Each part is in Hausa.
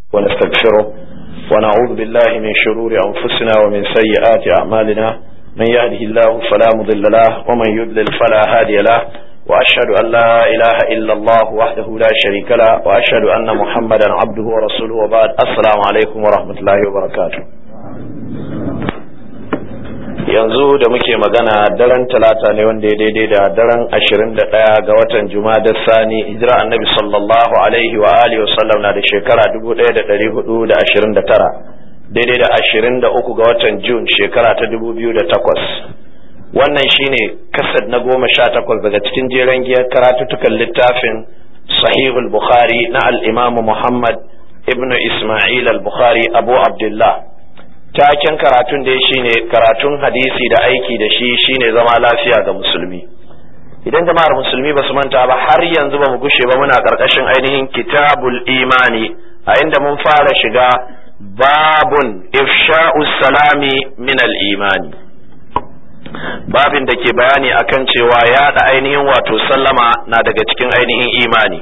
ونستغفره ونعوذ بالله من شرور أنفسنا ومن سيئات أعمالنا من يهده الله فلا مضل له ومن يضلل فلا هادي له وأشهد أن لا إله إلا الله وحده لا شريك له وأشهد أن محمدا عبده ورسوله وبعد السلام عليكم ورحمة الله وبركاته yanzu da muke magana daren talata ne wanda ya daidai da daren ashirin da ɗaya ga watan da sani hijira annabi sallallahu alaihi wa alihi wasallam na da shekara dubu ɗaya da ɗari hudu da ashirin da tara daidai da ashirin da uku ga watan jun shekara ta dubu biyu da takwas wannan shine kasad na goma sha takwas daga cikin jeren giyar karatuttukan littafin sahihul bukhari na al-imamu muhammad ibnu isma'il al-bukhari abu abdullah taken karatun da shine karatun hadisi da aiki da shi shine zama lafiya ga musulmi idan jama'ar musulmi ba su manta ba har yanzu ba mu gushe ba muna karkashin ainihin kitabul imani a inda mun fara shiga babun ifsha'u salami min al imani babin da ke bayani akan cewa yaɗa ainihin wato sallama na daga cikin ainihin imani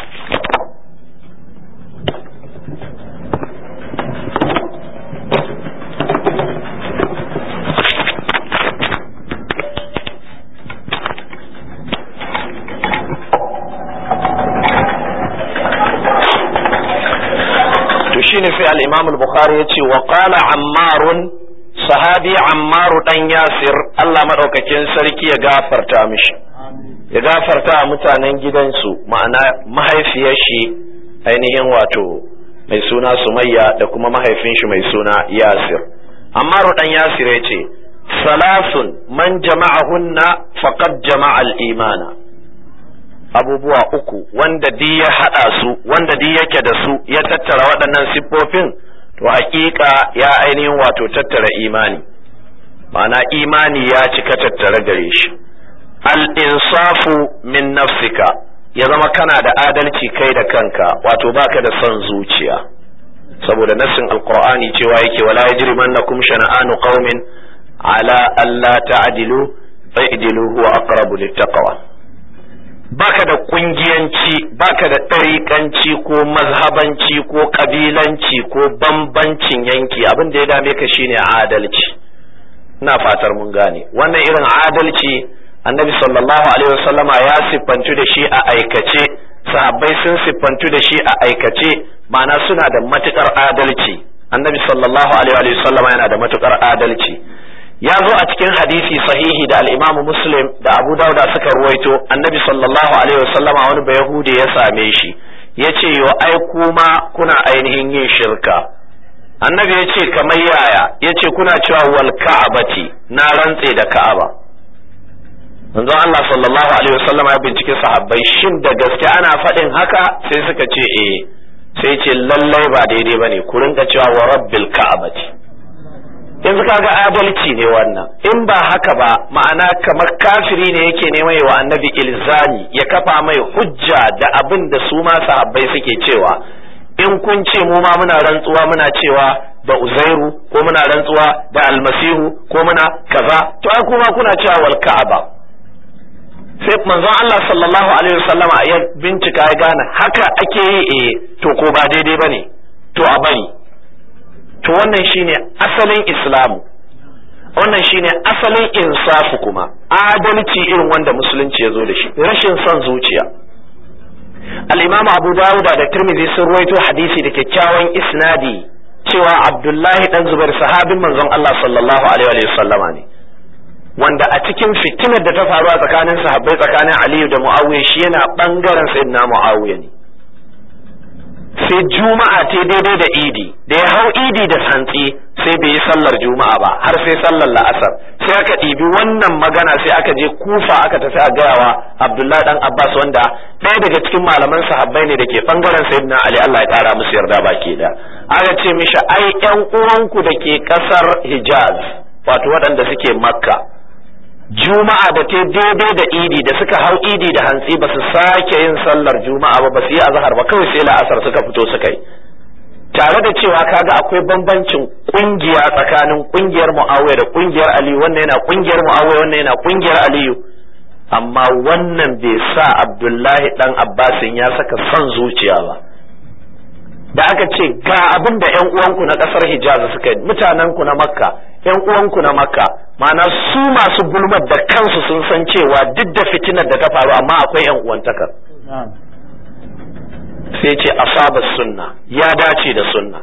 shine sai al-Imam al-Bukhari yace wa qala Ammar sahabi Ammar dan Yasir Allah madaukakin sarki ya gafarta mishi ya gafarta mutanen gidansu ma'ana mahaifiyar shi ainihin wato mai suna Sumayya da kuma mahaifin shi mai suna Yasir Ammar dan Yasir yace salasun man jama'ahunna faqad jama'a al-imana abubuwa uku wanda di ya haɗa su wanda di yake da su ya tattara waɗannan siffofin to hakika ya ainihin wato tattara imani ma'ana imani ya cika tattara gare shi al-insafu min nafsika ya zama kana da adalci kai da kanka wato baka da son zuciya saboda nassin alqur'ani cewa yake wala yajrimannakum shana'anu qaumin ala alla ta'dilu fa'dilu huwa aqrabu littaqwa baka da kungiyanci baka da ɗariƙanci ko mazhabanci ko ƙabilanci ko bambancin yanki abin da ya dame ka shine adalci ina fatar mun gane wannan irin adalci annabi sallallahu alaihi wasallama ya siffantu da shi a aikace sahabbai sun siffantu da shi a aikace ma'ana suna da matukar adalci annabi sallallahu alaihi wasallama yana da matukar adalci ya zo a cikin hadisi sahihi da al-Imam Muslim da Abu Dawuda suka ruwaito Annabi sallallahu alaihi wasallam wani bayahudi ya same shi yace yo ai kuma kuna ainihin yin shirka Annabi ya ce kamar yaya yace kuna cewa wal ka'abati na rantse da Ka'aba manzo Allah sallallahu alaihi wasallam ya bincike sahabbai shin da gaske ana faɗin haka sai suka ce eh sai ce lallai ba daidai bane ku rinka cewa wa rabbil ka'abati yanzu kaga adalci ne wannan in ba haka ba ma'ana kamar kafiri ne yake neman wa annabi ilzami ya kafa mai hujja da abin da su ma sahabbai suke cewa in kun ce mu ma muna rantsuwa muna cewa da uzairu ko muna rantsuwa da almasihu ko muna kaza to ai kuma kuna cewa wal ka'aba sai manzon Allah sallallahu alaihi wasallama ya bincika ya gane haka ake yi eh to ko ba daidai bane to a bari to wannan shine asalin islamu wannan shine asalin insafu kuma adalci irin wanda musulunci ya zo da shi rashin son zuciya al-imam abu dawuda da tirmidhi sun ruwaito hadisi da kyakkyawan isnadi cewa abdullahi dan zubair sahabin manzon Allah sallallahu alaihi wa sallama ne wanda a cikin fitinar da ta faru a tsakanin sahabbai tsakanin aliyu da muawiya shi yana bangaren sayyidina muawiya ne sai juma'a ta daidai da idi da ya hau idi da hantsi sai bai yi sallar juma'a ba har sai sallar la'asar sai aka ɗibi wannan magana sai aka je kufa aka tafi a gayawa abdullahi dan abbas wanda ɗaya daga cikin malaman sahabbai ne da ke bangaren sayyidina ali allah ya ƙara musu yarda baki da aka ce mishi ai ƴan uwanku da ke ƙasar hijaz wato waɗanda suke makka juma'a da ta daidai da idi da suka hau idi da hantsi ba su sake yin sallar juma'a ba ba su yi azhar ba kawai sai la'asar suka fito suka yi tare da cewa kaga akwai bambancin kungiya tsakanin kungiyar muawiya da kungiyar aliyu wannan yana kungiyar muawiya wannan yana kungiyar aliyu amma wannan bai sa abdullahi dan abbasin ya saka son zuciya ba da aka ce ga abin da ƴan uwanku na ƙasar Hijaz suka yi mutanen ku na Makka ƴan uwanku na Makka ma'ana su masu gulmar da kansu sun san cewa duk da fitinar da ta faru amma akwai ƴan uwantaka sai ce asaba sunna ya dace da sunna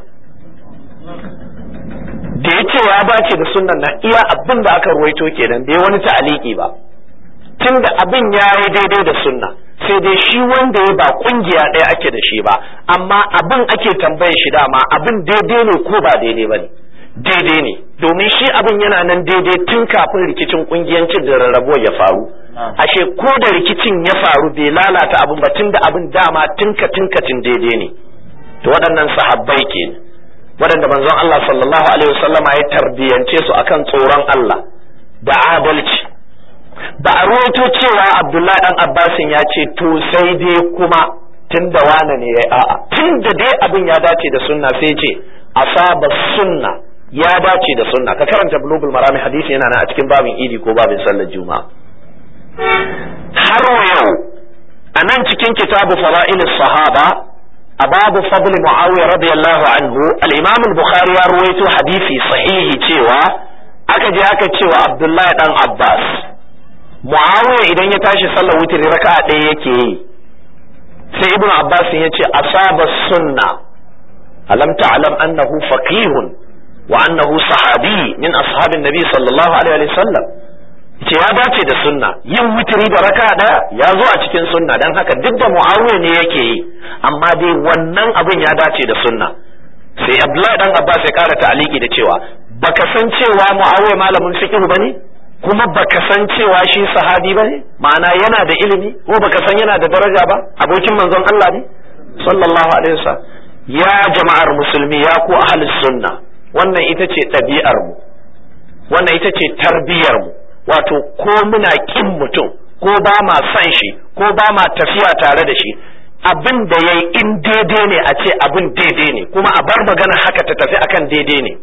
da ya ce ya dace da sunnan na iya abin da aka ruwaito kenan bai wani ta'aliki ba tun da abin ya yi daidai da sunna sai dai shi wanda ya ba kungiya ɗaya ake da shi ba amma abin ake tambaye shi dama abin daidai ne ko ba daidai ba ne daidai ne domin shi abin yana nan daidai tun kafin rikicin kungiyancin da rarrabuwa ya faru ashe ko da rikicin ya faru bai lalata abin ba tun da abin dama tinka tinkatin daidai ne to waɗannan sahabbai ke waɗanda manzon Allah sallallahu alaihi wasallama ya tarbiyance su akan tsoron Allah da adalci ba a ruwaito cewa Abdullahi dan Abbasin ya ce to sai dai kuma tun da wane ne ya a'a tun da dai abin ya dace da sunna sai ce asaba sunna ya dace da sunna ka karanta bulugul marami hadisi yana nan a cikin babin idi ko babin sallar juma'a har yau a nan cikin kitabu fara'il sahaba a babu fadl muawiya radiyallahu anhu al-imam al-bukhari ya ruwaito hadisi sahihi cewa aka je aka cewa abdullahi dan abbas muawiya idan ya tashi sallar witri raka'a ɗaya yake yi sai ibnu abbas ya ce asaba sunna alam ta'lam annahu faqihun wa annahu sahabi min ashabin nabi sallallahu alaihi wasallam ce ya dace da sunna yin witiri da raka daya ya zo a cikin sunna dan haka duk da muawiya ne yake yi amma dai wannan abin ya dace da sunna sai abdullahi dan abbas ya kara ta'aliki da cewa baka san cewa muawiya malamin fiqh bane kuma baka san cewa shi sahabi bane ma'ana yana da ilimi ko baka san yana da daraja ba abokin manzon Allah ne sallallahu alaihi wasallam ya jama'ar musulmi ya ku ahlus sunna wannan ita ce ɗabi'ar mu wannan ita ce tarbiyar mu wato ko muna kin mutum ko ba ma san shi ko ba ma tafiya tare da shi abin da yayi in daidai ne a ce abin daidai ne kuma a bar magana haka ta tafi akan daidai ne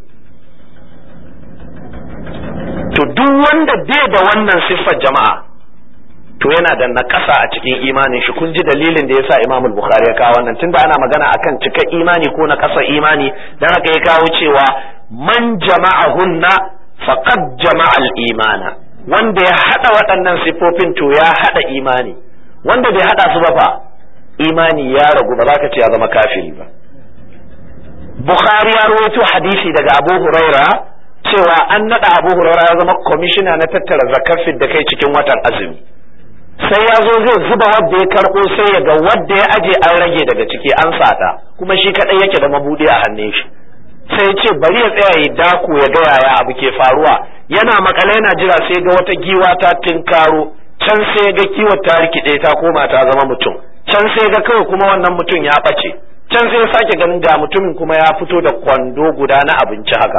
to duk wanda bai da wannan siffar jama'a to yana da nakasa a cikin imanin shi kun ji dalilin da yasa Imam Bukhari ya kawo wannan tunda ana magana akan cika imani ko na kasa imani dan haka ya kawo cewa man jama'ahunna faqad jama'a al-imana wanda ya hada waɗannan siffofin to ya hada imani wanda bai hada su ba fa imani ya ragu ba za ka ce ya zama kafiri ba Bukhari ya rawaito hadisi daga Abu Huraira cewa an nada Abu Huraira ya zama kwamishina na tattara zakafin da kai cikin watan azumi sai ya zo zai zuba wadda ya karɓo sai ya ga wadda ya aje an rage daga ciki an sata kuma shi kadai yake da mabudi a hannun shi sai ya ce bari ya tsaya ya dako ya ga yaya abu ke faruwa yana makale yana jira sai ga wata giwa ta tinkaro can sai ga kiwon ta rikide ta koma ta zama mutum can sai ga kawai kuma wannan mutum ya ɓace can sai ya sake ganin ga mutumin kuma ya fito da kwando guda na abinci haka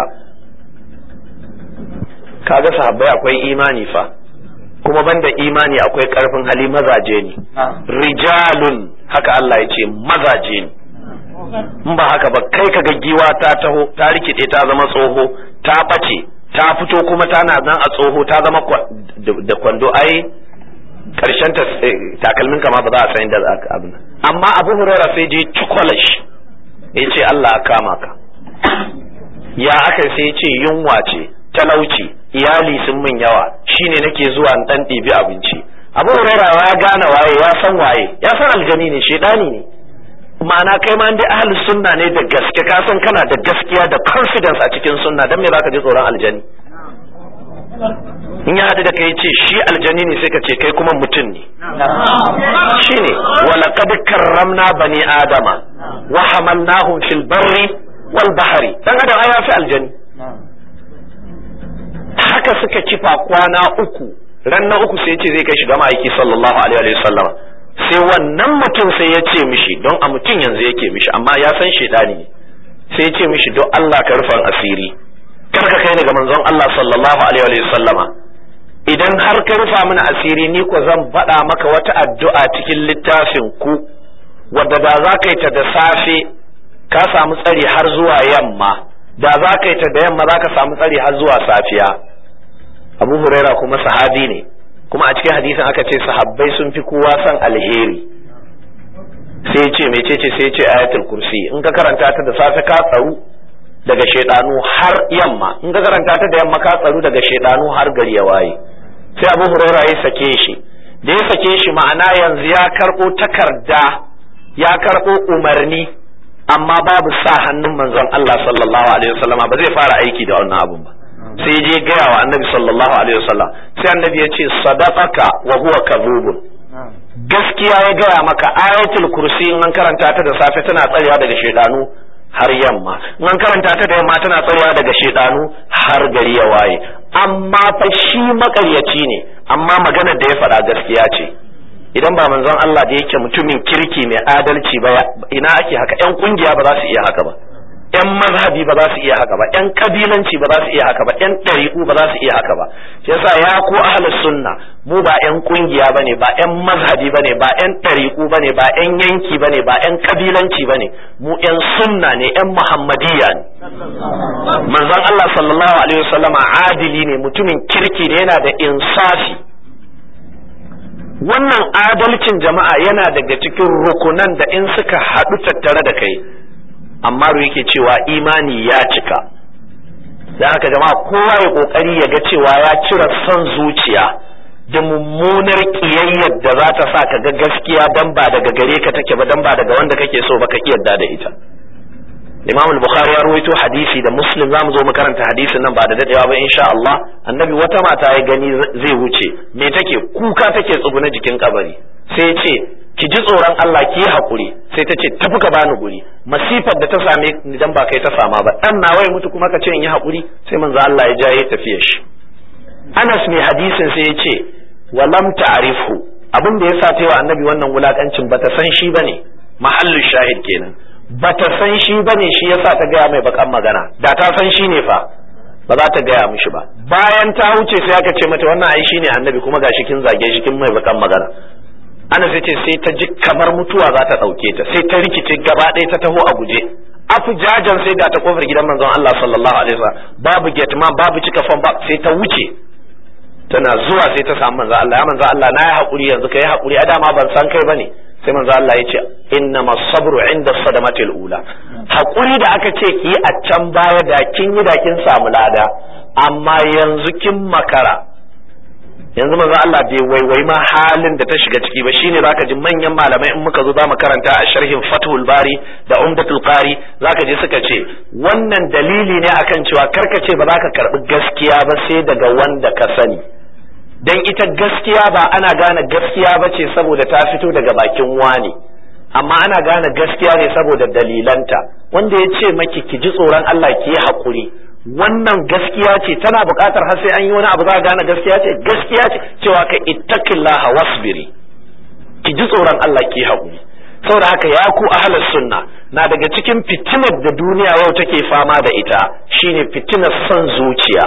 kaga sahabbai akwai imani fa kuma banda imani akwai karfin hali mazaje ne rijalun haka Allah ya ce mazaje ne in ba haka ba kai kaga giwa ta taho ta rikide ta zama tsoho ta ɓace ta fito kuma tana nan a tsoho ta zama da kwando ai karshen ta takalmin kama ba za a san da abin amma abu hurara sai je cikwalash ya ce Allah ya kama ka ya aka sai ce yunwa ce talauci iyali sun min yawa shine nake zuwa in dan ɗibi abinci abu hurara ya gane waye ya san waye ya san aljani ne shedani ne ma'ana kai ma dai ahlus sunna ne da gaske ka san kana da gaskiya da confidence a cikin sunna dan me zaka ji tsoron aljani in ya haɗu da kai ce shi aljani ne sai ka ce kai kuma mutum ne shine walaqad karramna bani adama wa hamalnahum fil barri wal bahri dan adam ai fi aljani haka suka kifa kwana uku ran na uku sai ce zai kai shiga ma'aiki sallallahu alaihi wa sallama sai wannan mutum sai ya ce mishi don a mutum yanzu yake mishi amma ya san shaidani ne sai ya ce mishi don Allah ka rufan asiri kar ka kai ni ga manzon Allah sallallahu alaihi wa sallama idan har ka rufa mini asiri ni ko zan faɗa maka wata addu'a cikin littafin ku wadda da za ka yi ta da safe ka samu tsari har zuwa yamma da za ka yi ta da yamma za ka samu tsari har zuwa safiya abu huraira kuma sahabi ne kuma a cikin hadisin aka ce sahabbai sun fi kowa son alheri sai ce mecece sai ce ayatul kursi in ka karanta ta da safe ka tsaru daga shaidanu har yamma in ka karanta ta da yamma ka tsaru daga shaidanu har gari ya waye sai abu huraira ya sake shi da ya sake shi ma'ana yanzu ya karɓo takarda ya karɓo umarni amma babu sa hannun manzon Allah sallallahu alaihi wasallam ba zai fara aiki da wannan abun ba sai je gaya wa annabi sallallahu alaihi wasallam sai annabi ya ce sadaqaka wa huwa kadhubun gaskiya ya gaya maka ayatul kursi in an karanta ta da safe tana tsayawa daga shedanu har yamma in an karanta ta da yamma tana tsayawa daga shedanu har gari ya waye amma fa shi makaryaci ne amma maganar da ya faɗa gaskiya ce idan ba manzon Allah da yake mutumin kirki mai adalci ba ina ake haka yan kungiya ba za su iya haka ba yan mazhabi ba za su iya haka ba yan kabilanci ba za su iya haka ba yan ɗariƙu ba za su iya haka ba shi yasa ya ko ahlus sunna mu ba yan kungiya bane ba yan mazhabi bane ba yan ɗariƙu bane ba yan yanki bane ba yan kabilanci bane mu yan sunna ne yan muhammadiyya ne manzon Allah sallallahu alaihi wasallama adili ne mutumin kirki ne yana da insafi wannan adalcin jama'a yana daga cikin rukunan da in suka haɗu tattare da kai amma yake cewa imani ya cika da haka jama'a kowa ya kokari ya ga cewa ya cire son zuciya da mummunar kiyayyar da za ta sa ka ga gaskiya dan ba daga gare ka take ba dan ba daga wanda kake so ba ka yarda da ita Imam al-Bukhari ya rawaito hadisi da Muslim zamu zo mu karanta hadisin nan ba da dadewa ba insha Allah annabi wata mata ya gani zai wuce me take kuka take tsuguna jikin kabari sai ce ki ji tsoron Allah ki yi hakuri sai ta ce tafi ka bani guri masifar da ta same ni dan ba kai ta sama ba dan nawa ya mutu kuma ka ce in yi hakuri sai manzo Allah ya jaye tafiyar shi Anas mai hadisin sai ya ce walam ta'rifu abin da yasa ta yi wa annabi wannan wulakancin bata san shi bane mahallu shahid kenan bata san shi bane shi yasa ta gaya mai bakan magana da ta san shi ne fa ba za ta gaya mishi ba bayan ta wuce sai aka ce mata wannan ai shine annabi kuma gashi kin zage shi kin mai bakan magana ana sai ce sai ta ji kamar mutuwa za ta dauke ta sai ta rikice gaba ɗaya ta taho a guje afu jajan sai ga ta kofar gidan manzon Allah sallallahu alaihi wasallam babu gate man babu cika fon ba sai ta wuce tana zuwa sai ta samu manzon Allah ya manzon Allah na yi hakuri yanzu kai hakuri a dama ban san kai bane sai manzo Allah ya ce inna sabru inda sadamatil ula hakuri da aka ce ki a can baya da kin yi da kin samu lada amma yanzu kin makara yanzu manzo Allah bai waiwai ma halin da ta shiga ciki ba shine zaka ji manyan malamai in muka zo za mu karanta a sharhin Fathul Bari da Umdatul Qari zaka ji suka ce wannan dalili ne akan cewa karka ce ba za ka karbi gaskiya ba sai daga wanda ka sani dan ita gaskiya ba ana gane gaskiya ba ce saboda ta fito daga bakin wani amma ana gane gaskiya ne saboda dalilanta wanda ya ce maki ki ji tsoron Allah ki yi haƙuri wannan gaskiya ce tana buƙatar har sai an yi wani abu za a gane gaskiya ce gaskiya ce cewa ka ittaqillaha wasbiri ki ji tsoron Allah ki yi haƙuri saboda haka ya ku ahlus sunna na daga cikin fitinar da duniya yau take fama da ita shine fitinar son zuciya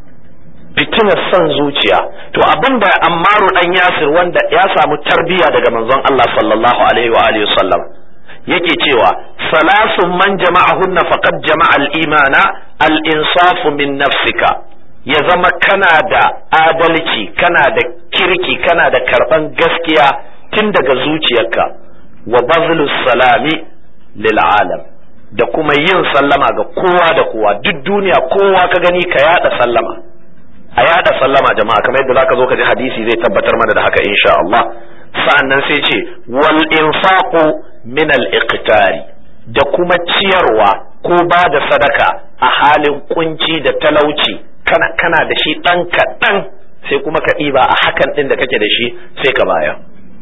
fitinar son zuciya to abinda ammaru dan yasir wanda ya samu tarbiya daga manzon Allah sallallahu alaihi wa alihi sallam yake cewa salasun man jama'ahunna faqad jama'a al-imana al-insafu min nafsika ya zama kana da adalci kana da kirki kana da karban gaskiya tun daga zuciyarka wa bazlus salami lil alam da kuma yin sallama ga kowa da kowa duk duniya kowa ka gani ka yada sallama a yada sallama jama'a kamar yadda zaka zo ka ji hadisi zai tabbatar mana da haka insha Allah sa'annan sai ce wal infaqu min al iqtari da kuma ciyarwa ko ba da sadaka a halin kunci da talauci kana kana da shi dan kaɗan sai kuma ka ɗiba a hakan ɗin da kake da shi sai ka baya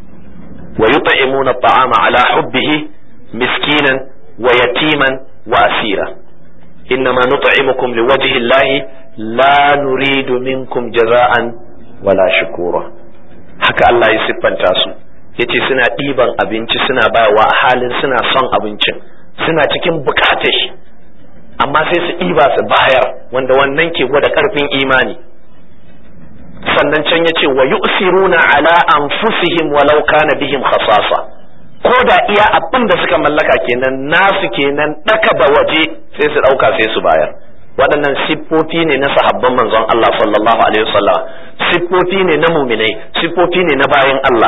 wa yut'imuna at'ama ala hubbihi miskinan wa yatiman wa asira إنما نطعمكم لوجه الله لا نريد منكم جزاء ولا شكورا haka Allah ya siffanta su yace suna ɗiban abinci suna bawa a halin suna son abincin suna cikin bukatar shi amma sai su ɗiba su bayar wanda wannan ke gwada ƙarfin imani sannan can yace wa yu'siruna ala anfusihim walau kana bihim khasasa ko da iya abin da suka mallaka kenan nasu kenan ɗaka da waje sai su ɗauka sai su bayar waɗannan siffofi ne na sahabban manzon Allah sallallahu alaihi wasallam siffofi ne na muminai siffofi ne na bayan Allah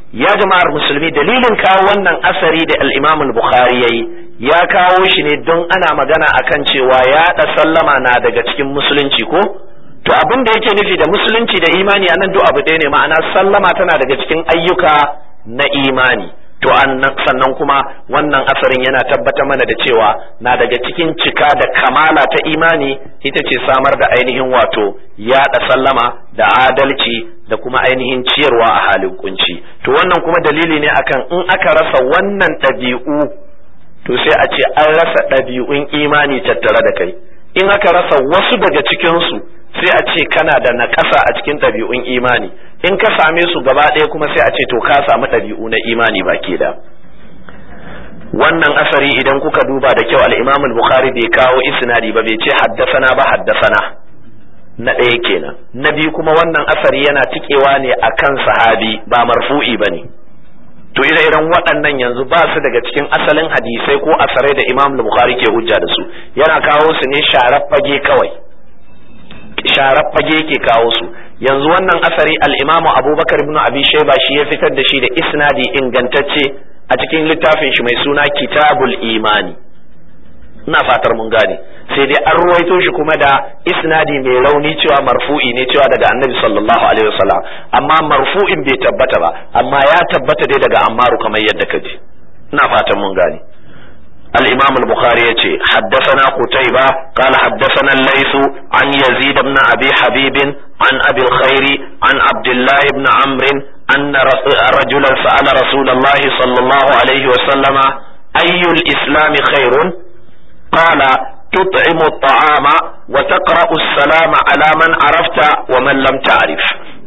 ya jama'ar musulmi dalilin kawo wannan asari da al-Imam al-Bukhari yayi ya kawo shi ne don ana magana akan cewa yaɗa sallama na daga cikin musulunci ko to abin da yake nufi da musulunci da imani a nan duk abu ɗaya ne ma'ana sallama tana daga cikin ayyuka na imani to sannan kuma wannan asarin yana tabbatar mana da cewa na daga cikin cika da kamala ta imani ita ce samar da ainihin wato yaɗa sallama da adalci da kuma ainihin ciyarwa a halin kunci to wannan kuma dalili ne akan in aka rasa wannan ɗabi'u to sai a ce an rasa ɗabi'un imani tattare da kai in aka rasa wasu daga cikinsu sai a ce kana da naƙasa a cikin ɗabi'un imani in ka same su gaba ɗaya kuma sai a ce to ka samu ɗabi'u na imani baki da wannan asari idan kuka duba da kyau al-Imam al-Bukhari bai kawo isnadi ba bai ce haddasana ba haddasana na ɗaya kenan na biyu kuma wannan asari yana tikewa ne akan sahabi ba marfu'i bane to ire iren waɗannan yanzu ba su daga cikin asalin hadisai ko asarai da Imam al-Bukhari ke hujja da su yana kawo su ne sharar fage kawai sharar fage yake kawo su yanzu wannan asari al-Imam Abubakar ibn Abi Shayba shi ya fitar da shi da isnadi ingantacce a cikin littafin shi mai suna Kitabul Imani ina fatar mun gane sai dai an ruwaito shi kuma da isnadi mai rauni cewa marfu'i ne cewa daga Annabi sallallahu alaihi wasallam amma marfu'in bai tabbata ba amma ya tabbata dai daga Ammaru kamar yadda ka ji ina fatan mun gane الإمام البخاري يتي حدثنا قتيبة قال حدثنا الليث عن يزيد بن أبي حبيب عن أبي الخير عن عبد الله بن عمرو أن رجلا سأل رسول الله صلى الله عليه وسلم أي الإسلام خير قال تطعم الطعام وتقرأ السلام على من عرفت ومن لم تعرف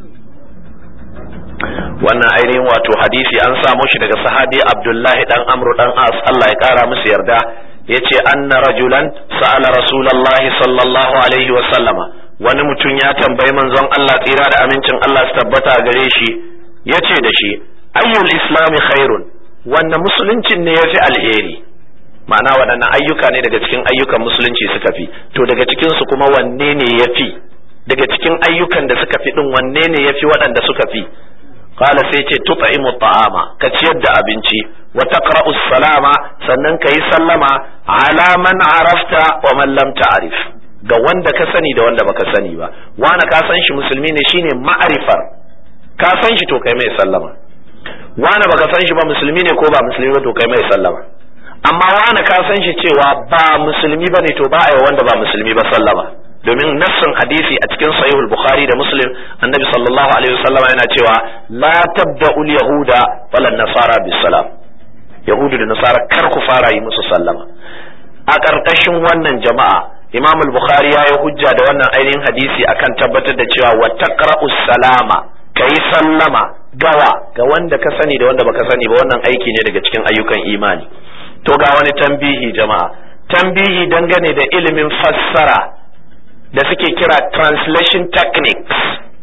wannan ainihin wato hadisi an samo shi daga sahabi abdullahi dan amru dan as Allah ya kara musu yarda yace anna rajulan sa'ala rasulullahi sallallahu alaihi wa sallama wani mutum ya tambayi manzon Allah tsira da amincin Allah su tabbata gare shi yace da shi ayyul islami khairun wannan musuluncin ne yafi alheri ma'ana waɗannan ayyuka ne daga cikin ayyukan musulunci suka fi to daga cikin su kuma wanne ne yafi daga cikin ayyukan da suka fi din wanne ne yafi waɗanda suka fi qala sai ce tut'imu ta'ama ka ciyar da abinci wa taqra'u salama sannan kayi sallama ala man arafta wa man lam ta'rif ga wanda ka sani da wanda baka sani ba wani ka san shi musulmi ne shine ma'arifar ka san shi to kai mai sallama wani baka san shi ba musulmi ne ko ba musulmi ba to kai mai sallama amma wani ka san shi cewa ba musulmi bane to ba a yi wanda ba musulmi ba sallama domin nassin hadisi a cikin sahihul bukhari da muslim annabi sallallahu alaihi wasallam yana cewa la tabda'ul yahuda wala nasara bis salam yahudu da nasara kar ku fara yi musu sallama a ƙarƙashin wannan jama'a imam al-bukhari ya yi hujja da wannan ainihin hadisi akan tabbatar da cewa wa taqra'u salama kai sallama gawa ga wanda ka sani da wanda baka sani ba wannan aiki ne daga cikin ayyukan imani to ga wani tambihi jama'a tambihi dangane da ilimin fassara da suke kira translation techniques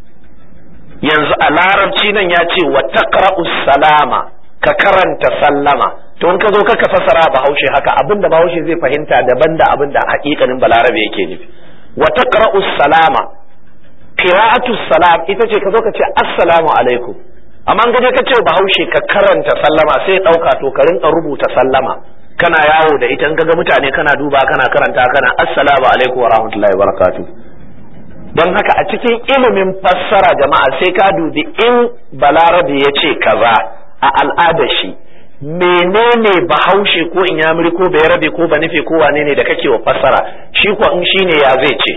yanzu a larabci nan ya ce wa taqra'u salama ka karanta sallama to in ka zo ka fassara bahaushe haka abinda bahaushe zai fahimta daban da abinda hakikanin balarabe yake nufi wa taqra'u salama qira'atu salam ita ce ka zo ka ce assalamu alaikum amma in ka ce bahaushe ka karanta sallama sai ya dauka to ka rinka rubuta sallama kana yawo da ita in ga mutane kana duba kana karanta kana assalamu alaikum wa rahmatullahi wa barakatuh don haka a cikin ilimin fassara jama'a sai ka dubi in balarabe ya ce kaza a al'adar shi menene bahaushe ko inyamuri ko bayarabe ko banife ko wane ne da kake wa fassara shi ko in shine ya zai ce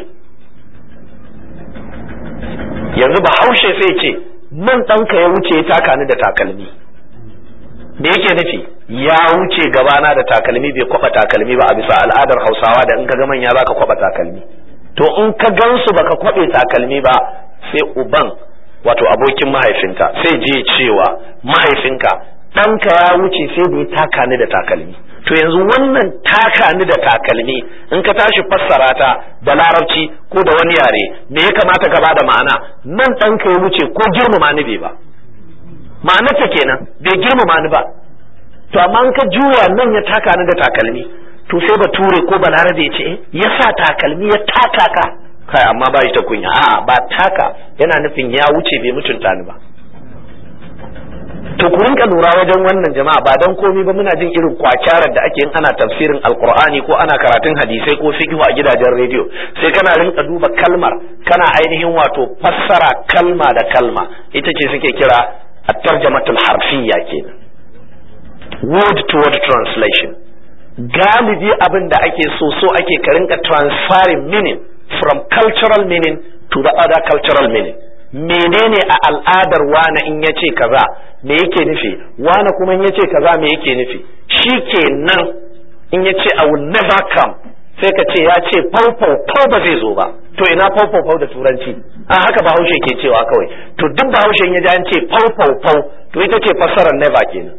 yanzu bahaushe sai ce man ɗanka ya wuce ya taka ni da takalmi me yake nufi ya wuce gabana da takalmi bai kwaba takalmi ba a bisa al'adar hausawa da in ka ga manya za ka kwaba takalmi to in ka gansu baka kwabe takalmi ba sai uban wato abokin mahaifinka sai je cewa mahaifinka ɗanka ya wuce sai da ya taka ni da takalmi to yanzu wannan taka ni da takalmi in ka tashi fassara ta da larabci ko da wani yare me ya kamata ka bada ma'ana nan ɗanka ya wuce ko girmama ni bai ba ma'anarta kenan bai girmama ni ba to amma in ka juya nan ya taka ni da takalmi to sai ba ture ko balarabe ya ce ya sa takalmi ya taka ka kai amma ba shi ta kunya a'a ba taka yana nufin ya wuce bai mutunta ni ba to ku rinka lura wajen wannan jama'a ba dan komai ba muna jin irin kwakyarar da ake yin ana tafsirin alqur'ani ko ana karatun hadisai ko fiqh a gidajen rediyo sai kana rinka duba kalmar kana ainihin wato fassara kalma da kalma ita ce suke kira at-tarjamatul harfiyya kenan word to word translation galibi abin da ake so so ake ka rinka transferring meaning from cultural meaning to the other cultural meaning menene a al'adar wane in ya ce kaza me yake nufi wane kuma in ya ce kaza me yake nufi shi kenan in ya ce I will never come sai ka ce ya ce fau fau fau ba zai zo ba to ina fau fau fau da turanci a haka bahaushe ke cewa kawai to duk bahaushe ya ji an ce fau fau fau to ita ce fassarar never kenan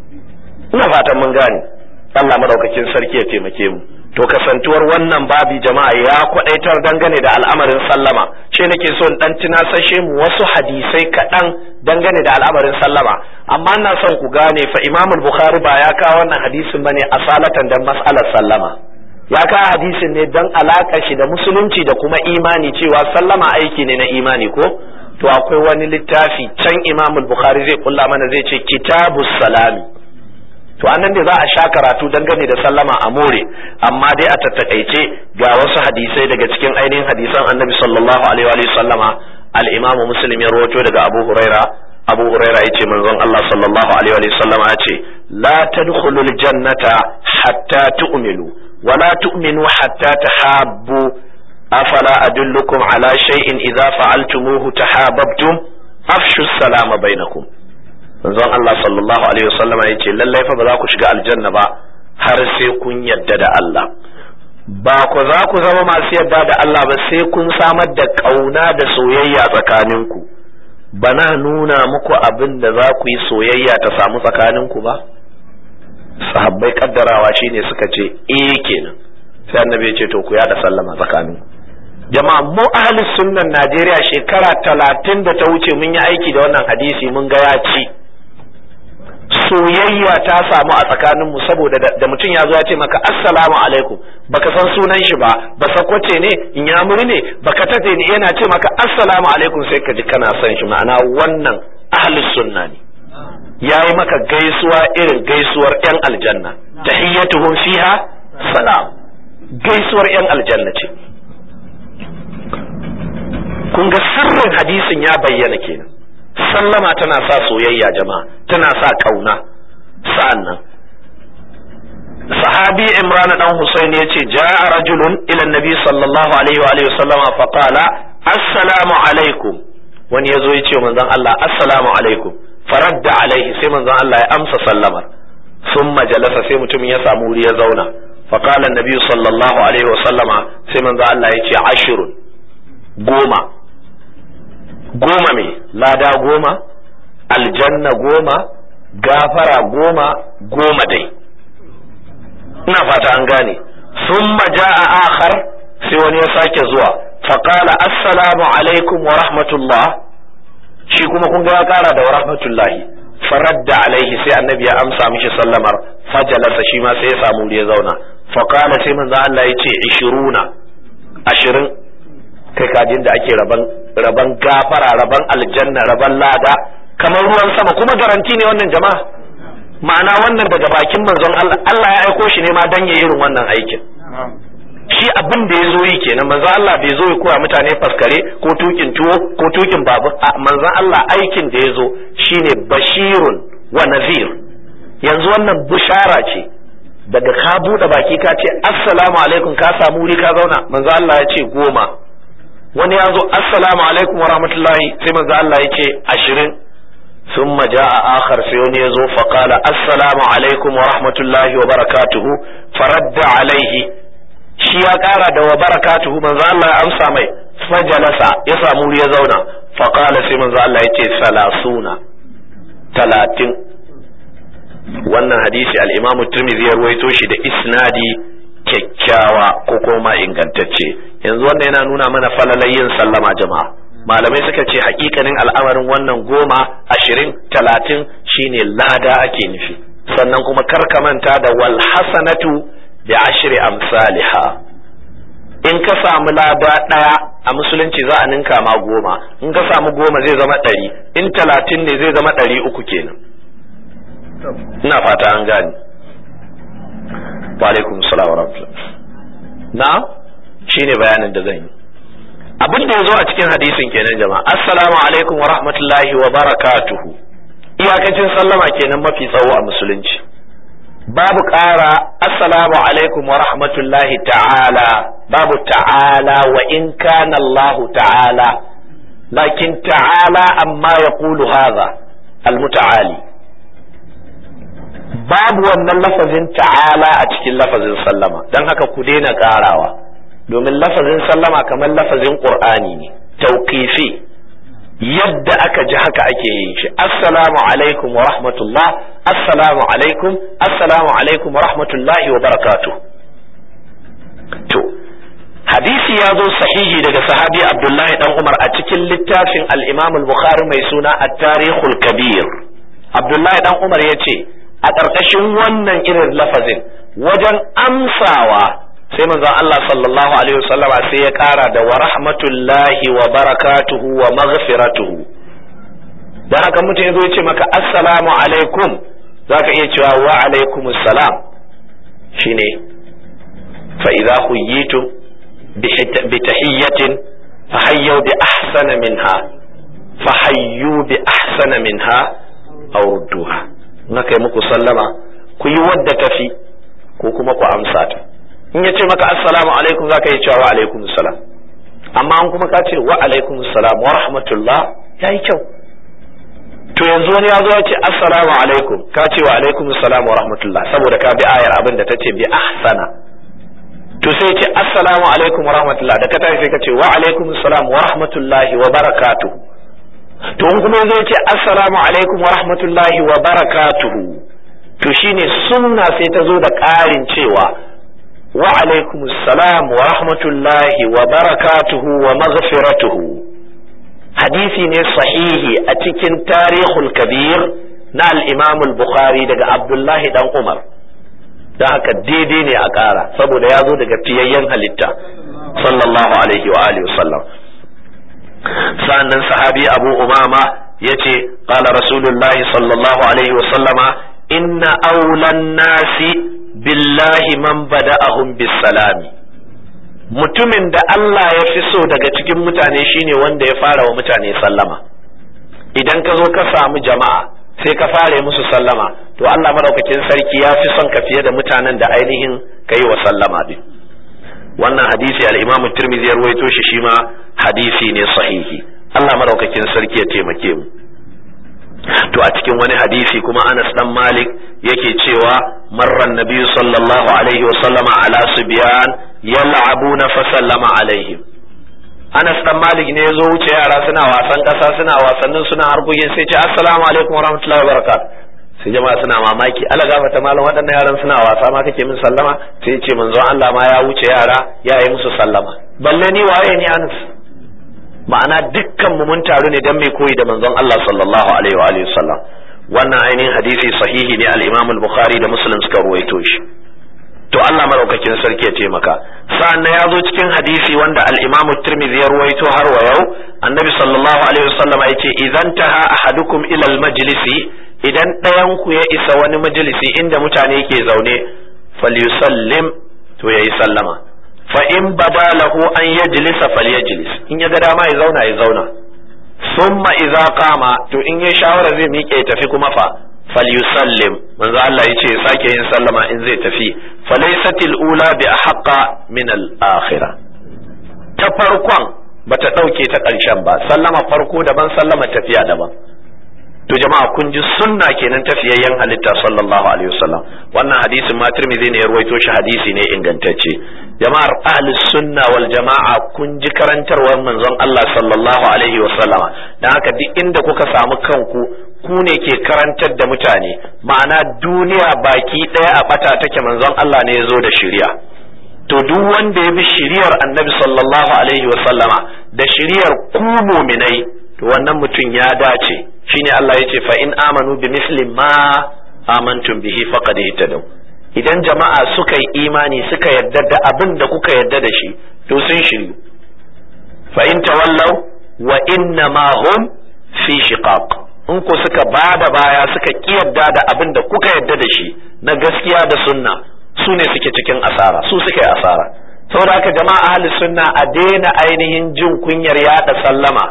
ina fatan mun gane Allah madaukakin sarki ya taimake mu to kasantuwar wannan babi jama'a ya kwadaitar dangane da al'amarin sallama ce nake so in dan tunasashe mu wasu hadisai kaɗan dangane da al'amarin sallama amma ina son ku gane fa Imam Bukhari ba ya kawo wannan hadisin bane asalatan dan mas'alar sallama ya kawo hadisin ne dan alaka shi da musulunci da kuma imani cewa sallama aiki ne na imani ko to akwai wani littafi can Imam Bukhari zai kulla mana zai ce kitabus salami to anan ne za a sha karatu dangane da sallama a more amma dai a tattakaice ga wasu hadisai daga cikin ainihin hadisan annabi sallallahu alaihi wa sallama al-imam muslim ya rawaito daga abu huraira abu huraira yace manzon Allah sallallahu alaihi wa sallama yace la tadkhulul jannata hatta tu'minu wa la tu'minu hatta tahabbu afala adullukum ala shay'in idza fa'altumuhu tahabbtum afshu salama bainakum manzon Allah sallallahu alaihi wasallama ya ce lallai fa ba za ku shiga aljanna ba har sai kun yadda da Allah ba ku za ku zama masu yadda da Allah ba sai kun samar da ƙauna da soyayya tsakaninku bana nuna muku abin da za ku yi soyayya ta samu tsakaninku ba sahabbai kaddarawa shine suka ce eh kenan sai annabi ya ce to ku yada sallama tsakaninku jama'a mu ahli sunnan Najeriya shekara talatin da ta wuce mun yi aiki da wannan hadisi mun ga ya ci soyayya ta samu a tsakaninmu saboda da mutum ya zo ya ce maka assalamu alaikum baka san sunan shi ba ba sakwace ne in ya muri ne baka tate ne yana ce maka assalamu alaikum sai ka ji kana son shi ma'ana wannan ahlus sunna ne yayi maka gaisuwa irin gaisuwar yan aljanna tahiyyatuhum fiha salam gaisuwar yan aljanna ce kun ga sirrin hadisin ya bayyana kenan sallama tana sa soyayya jama'a tana sa kauna sa'annan sahabi imran dan husayn yace ja'a rajulun ila nabi sallallahu alaihi wa alihi wasallama fa qala assalamu alaikum wani yazo yace manzon Allah assalamu alaikum faradda alaihi sai manzon Allah ya amsa sallamar thumma jalasa sai mutum ya samu wuri ya zauna fa qala nabi sallallahu alaihi wasallama sai manzon Allah yace ashirun goma goma me lada goma aljanna goma gafara goma goma dai ina fata an gane summa ja'a akhar sai wani ya sake zuwa faqala assalamu alaikum wa rahmatullah shi kuma kun ga ya kara da wa rahmatullahi faradda alaihi sai annabi ya amsa mishi sallamar fajalasa shi ma sai ya samu ya zauna faqala sai manzo Allah ya ce 20 ashirin kai kajin da ake raban raban gafara raban aljanna raban lada kamar ruwan sama kuma garanti ne wannan jama'a ma'ana wannan daga bakin manzon Allah Allah ya aiko shi ne ma dan ya irin wannan aikin shi abin da ya zo yi kenan manzon Allah bai zo ya koya mutane faskare ko tukin tuwo ko tukin babu manzon Allah aikin da ya zo shine bashirun wa nazir yanzu wannan bushara ce daga ka buɗe baki ka ce assalamu alaikum ka samu wuri ka zauna manzo Allah ya ce goma wani ya zo assalamu alaikum wa rahmatullahi sai manzo Allah ya ce ashirin ثم جاء آخر سيوني يزو فقال السلام عليكم ورحمة الله وبركاته فرد عليه shi ya ƙara da wa barakatuhu manzo Allah ya amsa mai fajalasa ya samu ya zauna faqala sai manzo Allah ya ce salasuna talatin wannan hadisi al-Imam Tirmidhi ya ruwaito shi da isnadi kyakkyawa ko kuma ingantacce yanzu wannan yana nuna mana falalayin sallama jama'a malamai suka ce hakikanin al'amarin wannan goma ashirin talatin shine lada ake nufi sannan kuma karka manta da wal hasanatu bi ashri amsalha in ka samu lada ɗaya a musulunci za a ninka ma goma in ka samu goma zai zama ɗari in talatin ne zai zama ɗari uku kenan ina fata an gane wa alaikum salam wa rahmatullah na shine bayanin da zan yi abin da ya zo a cikin hadisin kenan jama'a assalamu alaikum wa rahmatullahi wa barakatuhu iyakacin sallama kenan mafi tsawo a musulunci babu ƙara assalamu alaikum wa rahmatullahi ta'ala babu ta'ala wa in kana Allah ta'ala lakin ta'ala amma ya kulu haza almuta'ali babu wannan lafazin ta'ala a cikin lafazin sallama don haka ku daina ƙarawa domin lafazin sallama kamar lafazin ƙur'ani ne tauƙifi yadda aka ji haka ake yin shi assalamu alaikum wa rahmatullah assalamu alaikum assalamu alaikum wa rahmatullahi wa barakatuh to hadisi ya zo sahihi daga sahabi abdullahi dan umar a cikin littafin al-imam al-bukhari mai suna at-tarikhul kabir abdullahi dan umar ya ce a ƙarƙashin wannan irin lafazin wajen amsawa sai manzon Allah sallallahu alaihi wasallama sai ya kara da wa rahmatullahi wa barakatuhu wa maghfiratuhu dan haka mutum ya zo ya ce maka assalamu alaikum zaka iya cewa wa alaikumus salam shine fa idza huyitum bi tahiyyatin fa hayyu bi ahsana minha fa hayyu bi ahsana minha aw rudduha naka yi muku sallama ku yi wadda tafi ko kuma ku amsa ta in ya ce maka assalamu alaikum za ka yi cewa wa alaikum salam amma an kuma ka ce wa alaikum salam wa rahmatullah ya yi kyau to yanzu wani ya zo ya ce assalamu alaikum ka ce wa alaikum salam wa rahmatullah saboda ka bi ayar abin da ta ce bi ahsana to sai ce assalamu alaikum wa rahmatullah da ka tashi sai ka ce wa alaikum salam wa rahmatullahi wa barakatuhu to in kuma yanzu ya ce assalamu alaikum wa rahmatullahi wa barakatuhu to shine sunna sai ta zo da ƙarin cewa وعليكم السلام ورحمة الله وبركاته ومغفرته حديثي ne sahihi a cikin tarihul kabir na al-imam al-bukhari daga abdullahi dan umar da haka daidai ne a ƙara saboda ya zo daga fiyayyen halitta sallallahu alaihi wa alihi wasallam sannan sahabi abu umama ya ce qala rasulullahi sallallahu alaihi wasallama inna aulan nasi billahi man bada'ahum bisalami mutumin da Allah ya fi so daga cikin mutane shine wanda ya fara wa mutane sallama idan ka zo ka samu jama'a sai ka fara musu sallama to Allah madaukakin sarki ya fi son ka fiye da mutanen da ainihin ka yi wa sallama din wannan hadisi al-Imam Tirmidhi ya rawaito shi shi ma hadisi ne sahihi Allah madaukakin sarki ya taimake mu to a cikin wani hadisi kuma Anas dan Malik yake cewa marran nabiyyu sallallahu alaihi wa sallama ala subyan yal'abuna fa sallama alaihim Anas dan Malik ne yazo wuce yara suna wasan kasa suna wasannin suna harkokin sai ce assalamu alaikum wa rahmatullahi wa barakatuh sai jama'a suna mamaki ala gafata malam waɗannan yaran suna wasa ma kake min sallama sai ce manzon Allah ma ya wuce yara ya yi musu sallama balle ni waye ni Anas ma'ana dukkan mu mun taru ne dan mai koyi da manzon Allah sallallahu alaihi wa alihi sallam wannan ainihin hadisi sahihi ne al-Imam al-Bukhari da Muslim suka ruwaito shi to Allah madaukakin sarki ya taimaka sa'an ya zo cikin hadisi wanda al-Imam Tirmidhi ya ruwaito har wa yau annabi sallallahu alaihi wasallam ya ce idan taha ahadukum ila al-majlisi idan ɗayan ku ya isa wani majalisi inda mutane ke zaune falyusallim to yayi sallama fa in bada lahu an yajlisa falyajlis in ya ga dama ya zauna ya zauna summa idza qama to in ya shawara zai miƙe ya tafi kuma fa falyusallim manzo Allah yace ya sake yin sallama in zai tafi falaysatil ula bi ahqa min al akhirah ta farkon bata dauke ta ƙarshen ba sallama farko daban sallama tafiya daban to jama'a kun ji sunna kenan tafiyayyen halitta sallallahu alaihi wasallam wannan hadisin ma Tirmidhi ne ya ruwaito shi hadisi ne ingantacce jama'ar ahli sunna wal jama'a kun ji karantarwar manzon Allah sallallahu alaihi wasallama dan haka duk inda kuka samu kanku ku ne ke karantar da mutane ma'ana duniya baki daya a bata take manzon Allah ne ya zo da shari'a to duk wanda ya bi shiriyar annabi sallallahu alaihi wasallama da shiriyar ku muminai to wannan mutum ya dace shine Allah ya ce fa in amanu bi misli ma amantum bihi faqad ihtadaw idan jama'a suka yi imani suka yarda da abin da kuka yarda da shi to sun shiryu fa in tawallaw wa inna ma hum fi shiqaq in ku suka ba da baya suka kiyarda da abin da kuka yadda da shi na gaskiya da sunna su ne suke cikin asara su suka yi asara saboda haka jama'a ahli sunna a daina ainihin jin kunyar yada sallama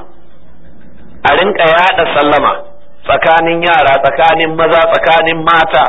a rinka yada sallama tsakanin yara tsakanin maza tsakanin mata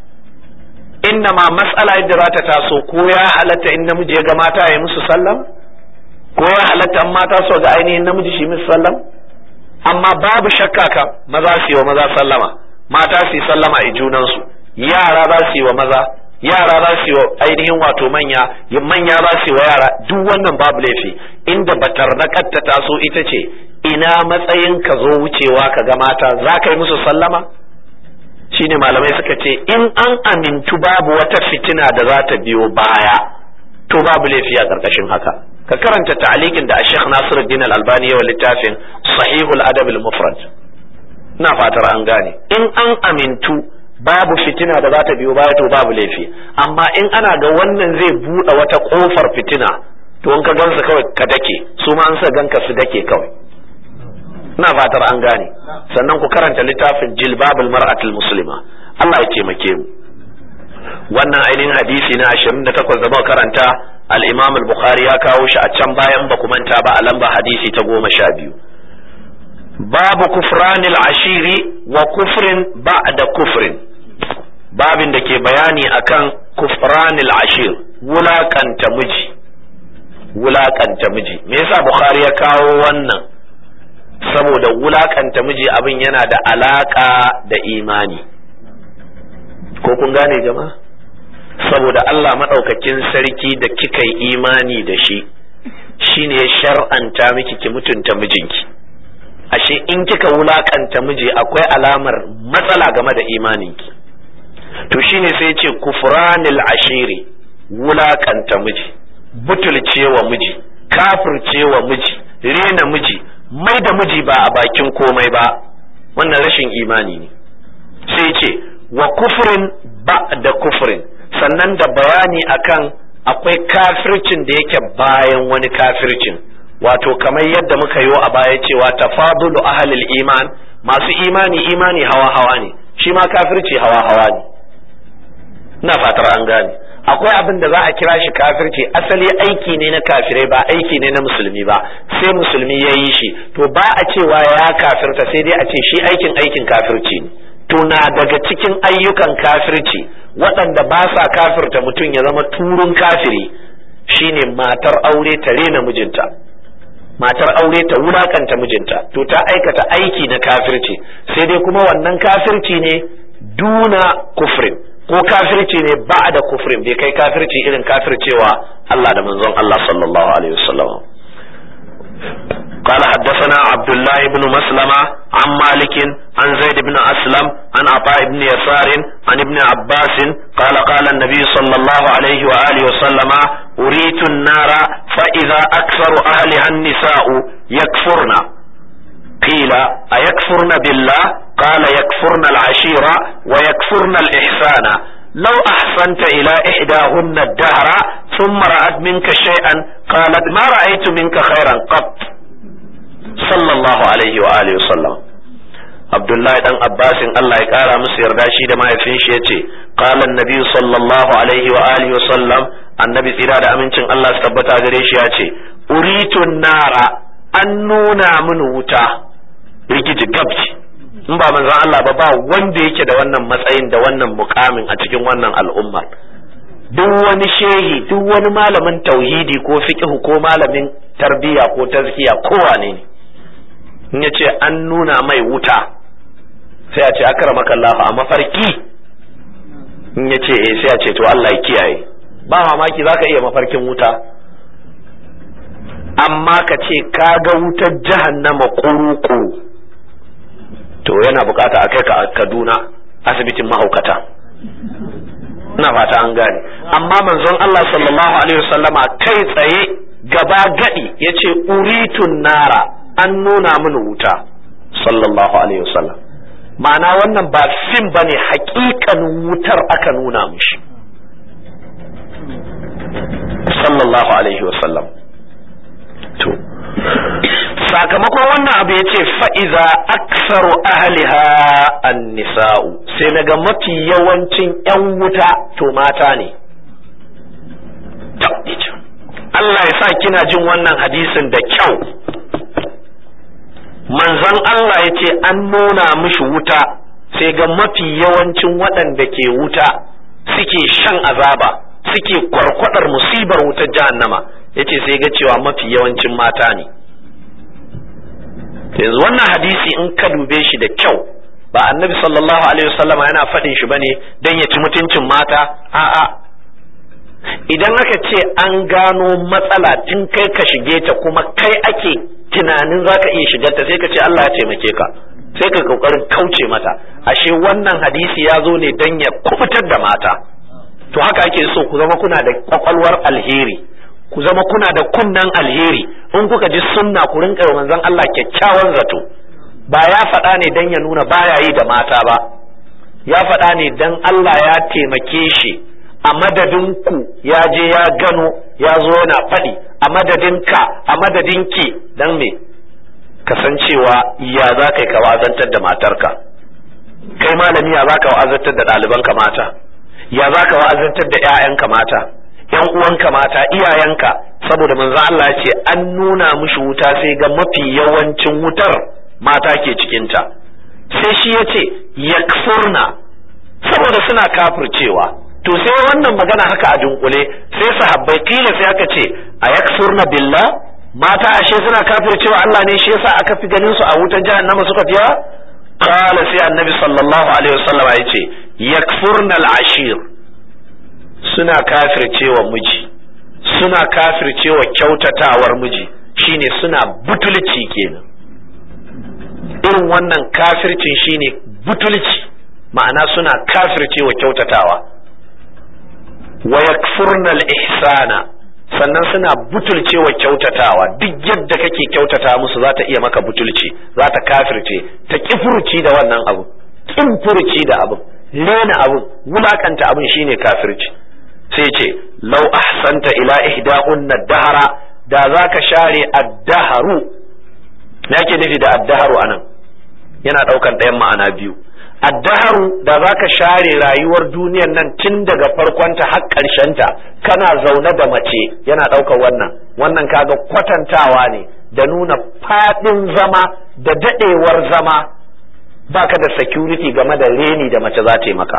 inna ma mas'ala yadda za ta taso ko ya halatta in namiji ya ga mata ya musu sallam ko ya halatta in mata so ga ainihin namiji shi musu sallam amma babu shakka kan maza su yi wa maza sallama mata su yi sallama a junansu yara za su yi wa maza yara za su yi wa ainihin wato manya manya za su yi wa yara duk wannan babu laifi inda batar na ta taso ita ce ina matsayin ka zo wucewa ka ga mata za ka yi musu sallama shine malamai suka ce in an amintu babu wata fitina da za ta biyo baya to babu laifi a ƙarƙashin haka ka karanta ta'alikin da Sheikh Nasiruddin Al-Albani yawa littafin Sahihul Adab al-Mufrad ina fatar an gane in an amintu babu fitina da za ta biyo baya to babu laifi amma in ana ga wannan zai buɗe wata ƙofar fitina to in ka gansa kawai ka dake su ma an sa ganka su dake kawai ina fatar an gane sannan ku karanta littafin Jilbabul Mar'atul Muslima Allah ya taimake mu wannan ainihin hadisi na 28 da muka karanta al-Imam al-Bukhari ya kawo shi a can bayan ba ku manta ba a lamba hadisi ta goma sha biyu babu kufranil ashiri wa kufrin ba'da kufrin babin da ke bayani akan kufranil ashir wulakanta miji wulakanta miji me yasa Bukhari ya kawo wannan saboda wulakanta miji abin yana da alaka da imani ko kun gane jama'a saboda Allah maɗaukakin sarki da kika yi imani da shi shine ya shar'anta miki ki mutunta mijinki ashe in kika wulakanta miji akwai alamar matsala game da imaninki to shine sai ce kufranil ashiri wulakanta miji butulcewa miji kafircewa miji rena miji mai da miji ba a bakin komai ba wannan rashin imani ne sai ce wa kufrin ba da kufrin sannan da bayani akan akwai kafircin da yake bayan wani kafircin wato kamar yadda muka yi a baya cewa tafadulu ahlil iman masu imani imani hawa hawa ne shi ma kafirci hawa hawa ne ina fatar an gane akwai abin da za a kira shi kafirci asali aiki ne na kafirai ba aiki ne na musulmi ba sai musulmi ya yi shi to ba a cewa ya kafirta sai dai a ce shi aikin aikin kafirci ne to na daga cikin ayyukan kafirci waɗanda ba sa kafirta mutum ya zama turun kafiri shine matar aure ta rena mijinta matar aure ta wulakanta mijinta to ta aikata aiki na kafirci sai dai kuma wannan kafirci ne duna kufrin ko kafirci ne ba da kufrin bai kai kafirci irin kafircewa Allah da manzon Allah sallallahu alaihi wasallam قال حدثنا عبد الله بن مسلمة عن مالك عن زيد بن أسلم عن عطاء بن يسار عن ابن عباس قال قال النبي صلى الله عليه وآله وسلم أريت النار فإذا أكثر أهلها النساء يكفرن قيل أيكفرن بالله قال يكفرن العشيرة ويكفرن الإحسان لو أحسنت إلى إحداهن الدهر ثم رأت منك شيئا قالت ما رأيت منك خيرا قط صلى الله عليه وآله وسلم Abdullahi dan Abbasin Allah ya kara musu yarda shi da mahaifin shi yace qala annabi sallallahu alaihi wa alihi wa sallam annabi tsira da amincin Allah su tabbata gare shi yace uritu nara an nuna mini wuta rigiji gabci in ba manzon Allah ba ba wanda yake da wannan matsayin da wannan mukamin a cikin wannan al'umma duk wani shehi duk wani malamin tauhidi ko fiqhu ko malamin tarbiya ko tazkiya ko wane ne in ya ce an nuna mai wuta sai a ce akramaka Allah a mafarki in ya ce eh sai a ce to Allah ya kiyaye ba mamaki zaka iya mafarkin wuta amma ka ce ka ga wutar jahannama kuru-kuru to yana bukata a kai ka Kaduna asibitin mahaukata ina fata an gane amma manzon Allah sallallahu alaihi wasallama kai tsaye gaba gadi yace uritun nara an nuna mini wuta sallallahu alaihi wasallam ma'ana wannan ba fim bane hakikanin wutar aka nuna mishi sallallahu alaihi wasallam to sakamakon wannan abu ya ce fa'iza aksaru ahliha an nisa'u sai naga mafi yawancin 'yan wuta to mata ne Allah ya sa kina jin wannan hadisin da kyau manzon Allah ya ce an nuna mishi wuta sai ga mafi yawancin waɗanda ke wuta suke shan azaba suke kwarkwadar musibar wutar jahannama ya ce sai ga cewa mafi yawancin mata ne yanzu wannan hadisi in ka dube shi da kyau ba annabi sallallahu alaihi wasallama yana faɗin shi bane don ya ci mutuncin mata a'a idan aka ce an gano matsala tun kai ka shige ta kuma kai ake tunanin za ka iya shigar ta sai ka ce Allah ya taimake ka sai ka kokarin kauce mata ashe wannan hadisi ya zo ne don ya kubutar da mata to haka ake so ku zama kuna da kwakwalwar alheri ku zama kuna da kunnan alheri in kuka ji sunna ku rinka manzon Allah kyakkyawan zato ba ya faɗa ne dan ya nuna baya yi da mata ba ya faɗa ne dan Allah ya taimake shi a madadin ku ya je ya gano ya zo yana faɗi a madadin ka a madadin ki dan me kasancewa ya za ka yi ka wazantar da matarka kai malami ya za ka wa'azantar da ɗalibanka mata ya za ka wa'azantar da 'ya'yanka mata yan uwanka mata iyayenka saboda manzo Allah ya ce an nuna mushi wuta sai ga mafi yawancin wutar mata ke cikinta sai shi ya ce yakfurna saboda suna kafircewa to sai wannan magana haka a dunkule sai sahabbai kila sai aka ce a yakfurna billah mata ashe suna kafircewa Allah ne shi yasa aka fi ganin su a wutar jahannama suka fiya qala sai annabi sallallahu alaihi wasallam ya ce yakfurna al-ashir suna kafircewa miji suna kafircewa kyautatawar miji shine suna butulci kenan irin wannan kafircin shine butulci ma'ana suna kafircewa kyautatawa wa yakfurna al-ihsana sannan suna butulcewa kyautatawa duk yadda kake kyautata musu za ta iya maka butulci za ta kafirce ta kifurci da wannan abu kin furci da abu rena abu wulakanta abin shine kafirci sai ce lau ahsanta ila ihdahunna dahara da zaka share addaharu me yake nufi da addaharu anan yana daukan ɗayan ma'ana biyu addaharu da zaka share rayuwar duniyar nan tun daga farkonta har ta kana zaune da mace yana ɗaukar wannan wannan kaga kwatantawa ne da nuna faɗin zama da daɗewar zama baka da security game da reni da mace za ta yi maka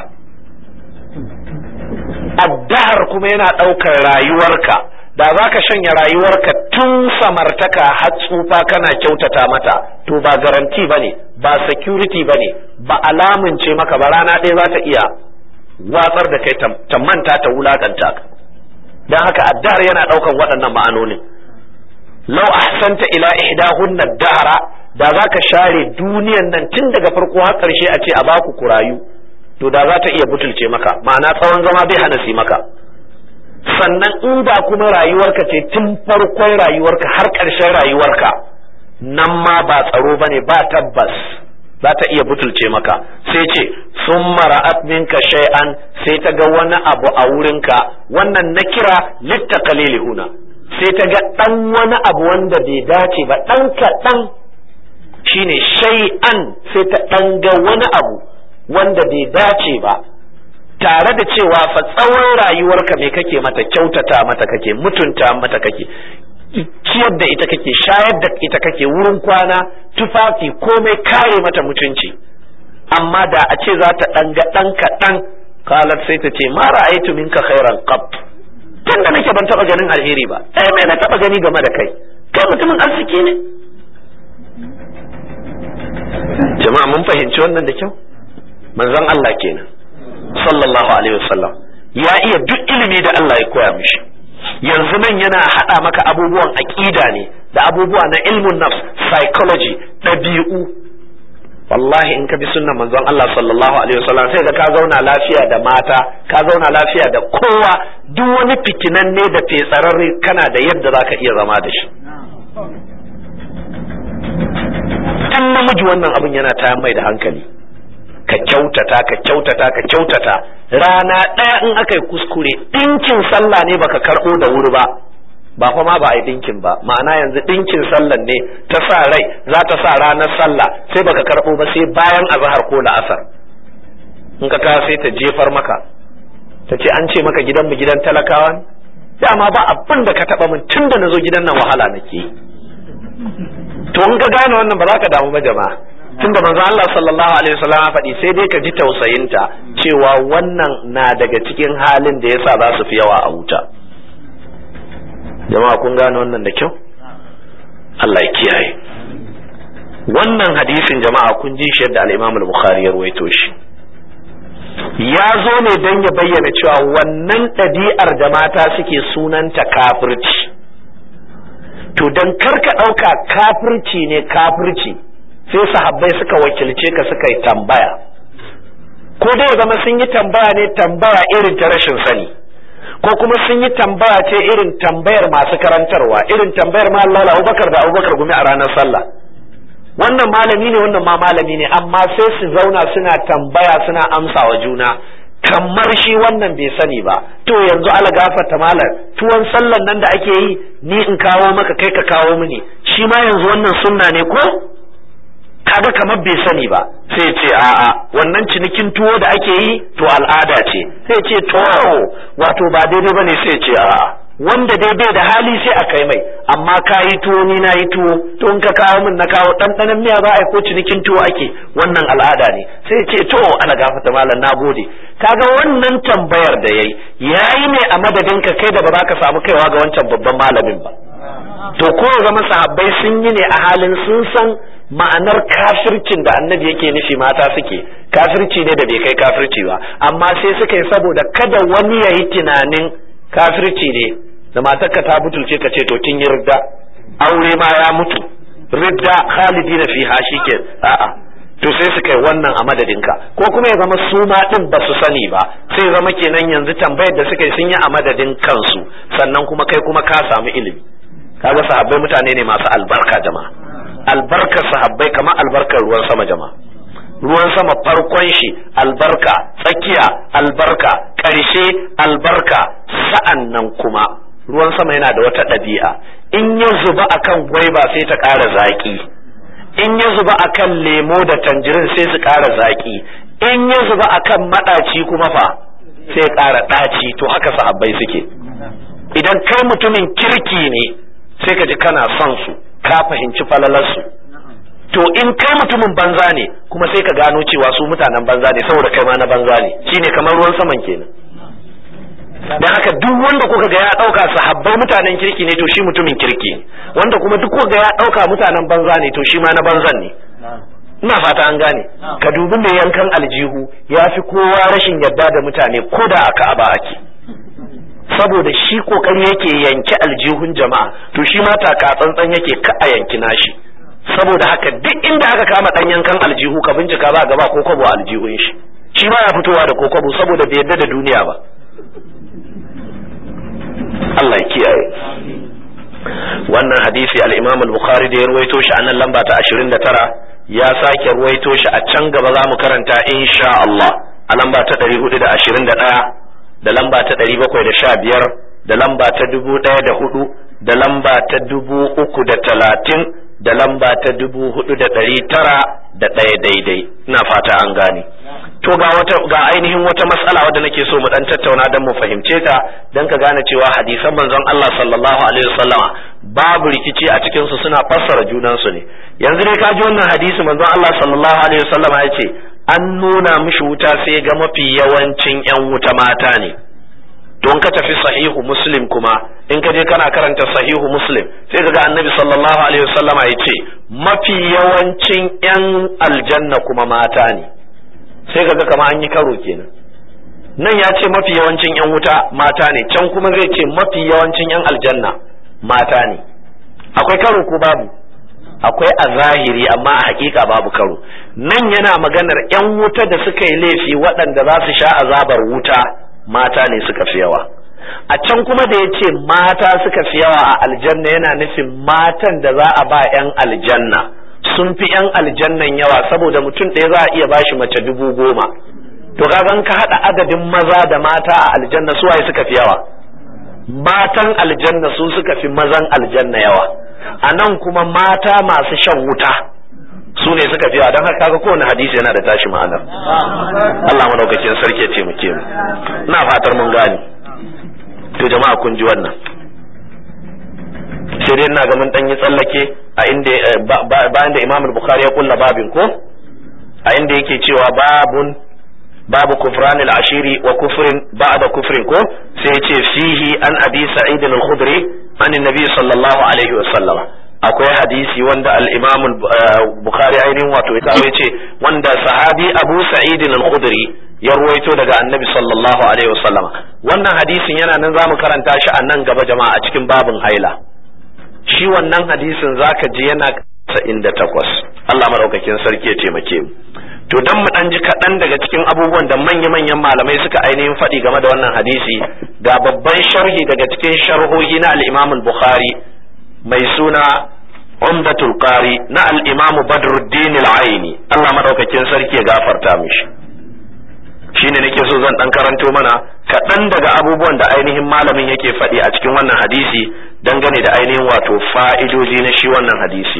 addahar kuma yana ɗaukar rayuwarka da za ka shanya rayuwarka tun samartaka har tsufa kana kyautata mata to ba garanti ba ne ba security ba ne ba alamunce maka ba rana ɗaya za ta iya watsar da kai ta manta ta wulakanta ka don haka addahar yana ɗaukar waɗannan ma'anonin lau ahsanta ila ihdahunna dahara da za ka share duniyan nan tun daga farko har ƙarshe a ce a baku ku rayu to da za ta iya butulce maka ma'ana tsawon zama bai hana si maka sannan in da kuma rayuwarka ce tun farkon rayuwarka har ƙarshen rayuwarka nan ma ba tsaro ba ne ba tabbas za ta iya butulce maka sai ce sun mara'at minka shay'an sai ta ga wani abu a wurinka wannan na kira litta huna sai ta ga ɗan wani abu wanda bai dace ba ɗan kaɗan shine shay'an sai ta ɗan ga wani abu wanda bai dace ba tare da cewa fa tsawon rayuwarka me kake mata kyautata mata kake mutunta mata kake ciyar da ita kake shayar da ita kake wurin kwana tufafi komai kare mata mutunci amma da a ce za ta ɗan ga ɗan kaɗan kalar sai ta ce ma ra'aitu minka khairan qab tun da nake ban taɓa ganin alheri ba ɗaya mai na taɓa gani game da kai kai mutumin arziki ne jama'a mun fahimci wannan da kyau manzon Allah kenan sallallahu alaihi wasallam ya iya duk ilimi da Allah ya koya mishi yanzu nan yana haɗa maka abubuwan aƙida ne da abubuwa na ilmun nafs psychology ɗabi'u wallahi in ka bi sunnan manzon Allah sallallahu alaihi wasallam sai ga ka zauna lafiya da mata ka zauna lafiya da kowa duk wani fitinan ne da fetsararre kana da yadda zaka iya zama da shi tun namiji wannan abin yana ta mai da hankali ka kyautata ka kyautata ka kyautata rana ɗaya in aka yi kuskure ɗinkin sallah ne baka karɓo da wuri ba ba fa ma ba a yi dinkin ba ma'ana yanzu dinkin sallan ne ta sa rai za ta sa ranar sallah sai baka karɓo ba sai bayan azhar ko la'asar in ka kawo sai ta jefar maka ta ce an ce maka gidanmu gidan talakawa ne dama ba abin da ka taɓa min tun da na zo gidan nan wahala nake to in ka gane wannan ba za ka damu ba jama'a tun da manzo Allah sallallahu alaihi wasallam ya faɗi sai dai ka ji tausayinta cewa wannan na daga cikin halin da yasa za su fi yawa a wuta jama'a kun gane wannan da kyau Allah ya kiyaye wannan hadisin jama'a kun ji shi yadda al-Imam al-Bukhari ya ruwaito shi ya zo ne don ya bayyana cewa wannan ɗabi'ar da mata suke sunanta kafirci to don karka ɗauka kafirci ne kafirci sai sahabbai suka wakilce ka suka yi tambaya ko dai zama sun yi tambaya ne tambaya irin ta rashin sani ko kuma sun yi tambaya ce irin tambayar masu karantarwa irin tambayar ma Allah Abubakar da Abubakar gumi a ranar sallah wannan malami ne wannan ma malami ne amma sai su zauna suna tambaya suna amsa wa juna kamar shi wannan bai sani ba to yanzu ala gafarta malam tuwon sallan nan da ake yi ni in kawo maka kai ka kawo mini shi ma yanzu wannan sunna ne ko kaga kamar bai sani ba sai ce a'a wannan cinikin tuwo da ake yi to al'ada ce sai ce to wato ba daidai bane sai ce a'a wanda dai bai da hali sai a kai mai amma ka yi tuwo ni na yi tuwo to in ka kawo min na kawo ɗanɗanon miya za a yi ko cinikin tuwo ake wannan al'ada ne sai ce to ana gafata malam na gode kaga wannan tambayar da yayi yayi ne a madadin ka kai da ba za ka samu kaiwa ga wancan babban malamin ba to ko zama sahabbai sun yi ne a halin sun san ma'anar kafircin da annabi yake nufi mata suke kafirci ne da bai kai kafirci ba amma sai suka yi saboda kada wani ya yi tunanin kafirci ne da matarka ta butulce ka ce to kin yi ridda aure ma ya mutu ridda khalidi na fiha shike a'a to sai suka yi wannan a madadinka ko kuma ya zama su ma din ba su sani ba sai zama kenan yanzu tambayar da suka yi sun yi a madadin kansu sannan kuma kai kuma ka samu ilimi kaga sahabbai mutane ne masu albarka jama'a albarkar sahabbai kamar albarkar ruwan sama jama'a ruwan sama farkon shi albarka tsakiya albarka ƙarshe albarka sa'an nan kuma ruwan sama yana da wata ɗabi'a in ya zuba akan gwaiba sai ta ƙara zaƙi in ya zuba akan lemo da tanjirin sai su ƙara zaƙi in ya zuba akan maɗaci kuma fa sai ƙara ɗaci to haka sahabbai suke idan kai mutumin kirki ne sai ka ji kana son su ka fahimci falalarsu to in kai mutumin banza ne kuma sai ka gano cewa su mutanen banza ne saboda kai ma na banza ne shine kamar ruwan saman kenan dan haka duk wanda kuka ga ya dauka sahabbai mutanen kirki ne to shi mutumin kirki ne wanda kuma duk kuka ga ya dauka mutanen banza ne to shi ma na banzan ne ina fata an gane ka dubi mai yankan aljihu ya fi kowa rashin yarda da mutane ko da aka aba ake saboda shi kokari yake yanki aljihun jama'a to shi ma taka tsantsan yake ka a yanki nashi saboda haka duk inda aka kama dan yankan aljihu ka bincika za ga ba ko kwabo aljihun shi shi ma ya fitowa da kokobo saboda bai yarda da duniya ba Allah ya kiyaye wannan hadisi al-Imam al-Bukhari da ya ruwaito shi a nan lamba ta 29 ya sake ruwaito shi a can gaba za mu karanta insha Allah a lamba ta 421 da lamba ta ɗari bakwai da sha biyar da lamba ta dubu ɗaya da hudu da lamba ta dubu uku da talatin da lamba ta dubu hudu da ɗari tara da ɗaya daidai ina fata an gane to ga wata ga ainihin wata matsala wadda nake so mu dan tattauna dan mu fahimce ta dan ka gane cewa hadisan manzon Allah sallallahu alaihi wasallama babu rikici a cikin su suna fassara junan su ne yanzu ne ka ji wannan hadisi manzon Allah sallallahu alaihi wasallama ya ce an nuna mishi wuta sai ga mafi yawancin 'yan wuta mata ne don ka tafi sahihu muslim kuma in ka je kana karanta sahihu muslim sai ka ga annabi sallallahu alaihi wasallama ya ce mafi yawancin 'yan aljanna kuma mata ne sai ka ga kama an yi karo kenan nan ya ce mafi yawancin 'yan wuta mata ne can kuma zai ce mafi yawancin 'yan aljanna mata ne akwai karo ko babu akwai a zahiri amma a hakika babu karo nan yana maganar yan wuta da suka yi laifi waɗanda za su sha azabar wuta mata ne suka fi yawa a can kuma da ya ce mata suka fi yawa a aljanna yana nufin matan da za a ba yan aljanna sun fi yan aljannan yawa saboda mutum ɗaya za a iya bashi mace dubu goma to kagan ka haɗa adadin maza da mata a aljanna suwaye suka fi yawa matan aljanna su suka fi mazan aljanna yawa a nan kuma mata masu shan wuta su ne suka fi yawa don haka kaga kowane hadisi yana da tashi ma'anar Allah madaukakin sarki ya taimake mu ina fatar mun gane to jama'a kun ji wannan sai dai ina ga mun dan yi tsallake a inda bayan da Imam Bukhari ya kulla babin ko a inda yake cewa babun babu kufran al-ashiri wa kufrin ba'da kufrin ko sai ya ce fihi an abi sa'id al-khudri an annabi sallallahu alaihi wa sallama akwai hadisi wanda al-imam bukhari ainihin wato ya kawo ce wanda sahabi abu sa'id al-khudri ya ruwaito daga annabi sallallahu alaihi wa sallama wannan hadisin yana nan zamu karanta shi a nan gaba jama'a a cikin babin haila shi wannan hadisin zaka ji yana 78 Allah madaukakin sarki ya taimake mu to dan mu dan ji kaɗan daga cikin abubuwan da manya-manyan malamai suka ainihin faɗi game da wannan hadisi ga babban sharhi daga cikin sharhohi na al-Imam al-Bukhari mai suna Umdatul Qari na al-Imam Badruddin al-Aini Allah madaukakin sarki ya gafarta mishi shine nake so zan dan karanto mana kaɗan daga abubuwan da ainihin malamin yake faɗi a cikin wannan hadisi dangane da ainihin wato fa'idoji na shi wannan hadisi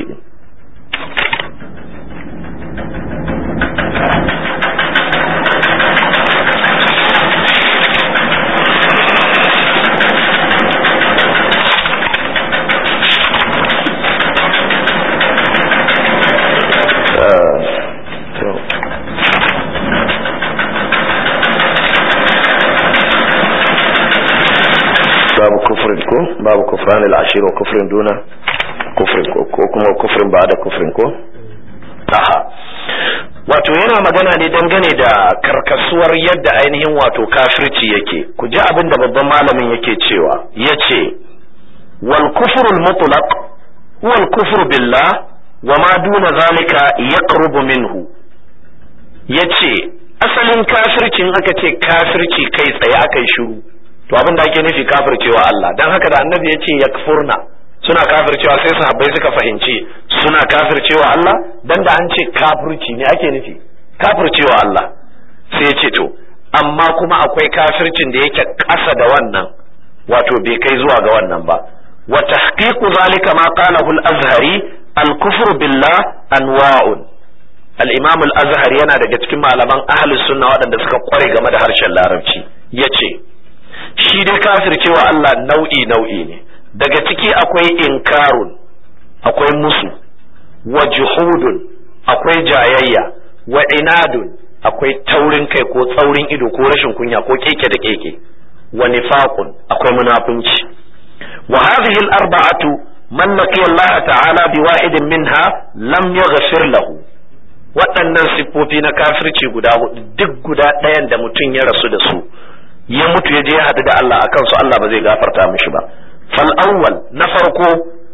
babu kufrin ko babu kufran al-ashir wa kufrin duna kufrin ko kuma kufrin ba da kufrin ko aha wato yana magana ne dangane da karkasuwar yadda ainihin wato kafirci yake ku ji abin da babban malamin yake cewa yace wal kufru al-mutlaq huwa al-kufru billah wa ma duna zalika yaqrubu minhu yace asalin kafircin aka ce kafirci kai tsaye akai shiru to abin da ake nufi kafircewa Allah dan haka da annabi ya ce yakfurna suna kafircewa sai sahabbai suka fahimci suna kafircewa Allah dan da an ce kafirci ne ake nufi kafircewa Allah sai ya ce to amma kuma akwai kafircin da yake ƙasa da wannan wato bai kai zuwa ga wannan ba wa tahqiqu zalika ma qalahu al-azhari al-kufru billah anwa'un al-imam al-azhari yana daga cikin malaman ahlus sunna waɗanda suka kware game da harshen larabci yace shi dai kafircewa Allah nau'i nau'i ne daga ciki akwai inkarun akwai musu wa juhudun akwai jayayya wa inadun akwai taurin kai ko tsaurin ido ko rashin kunya ko keke da keke wa nifaqun akwai munafunci wa hadhihi al-arba'atu man laqiya Allah ta'ala bi wahidin minha lam yaghfir lahu waɗannan siffofi na kafirci guda hudu duk guda ɗayan da mutum ya rasu da su ya mutu ya je ya haɗu da Allah akan su Allah ba zai gafarta mishi ba fal awwal na farko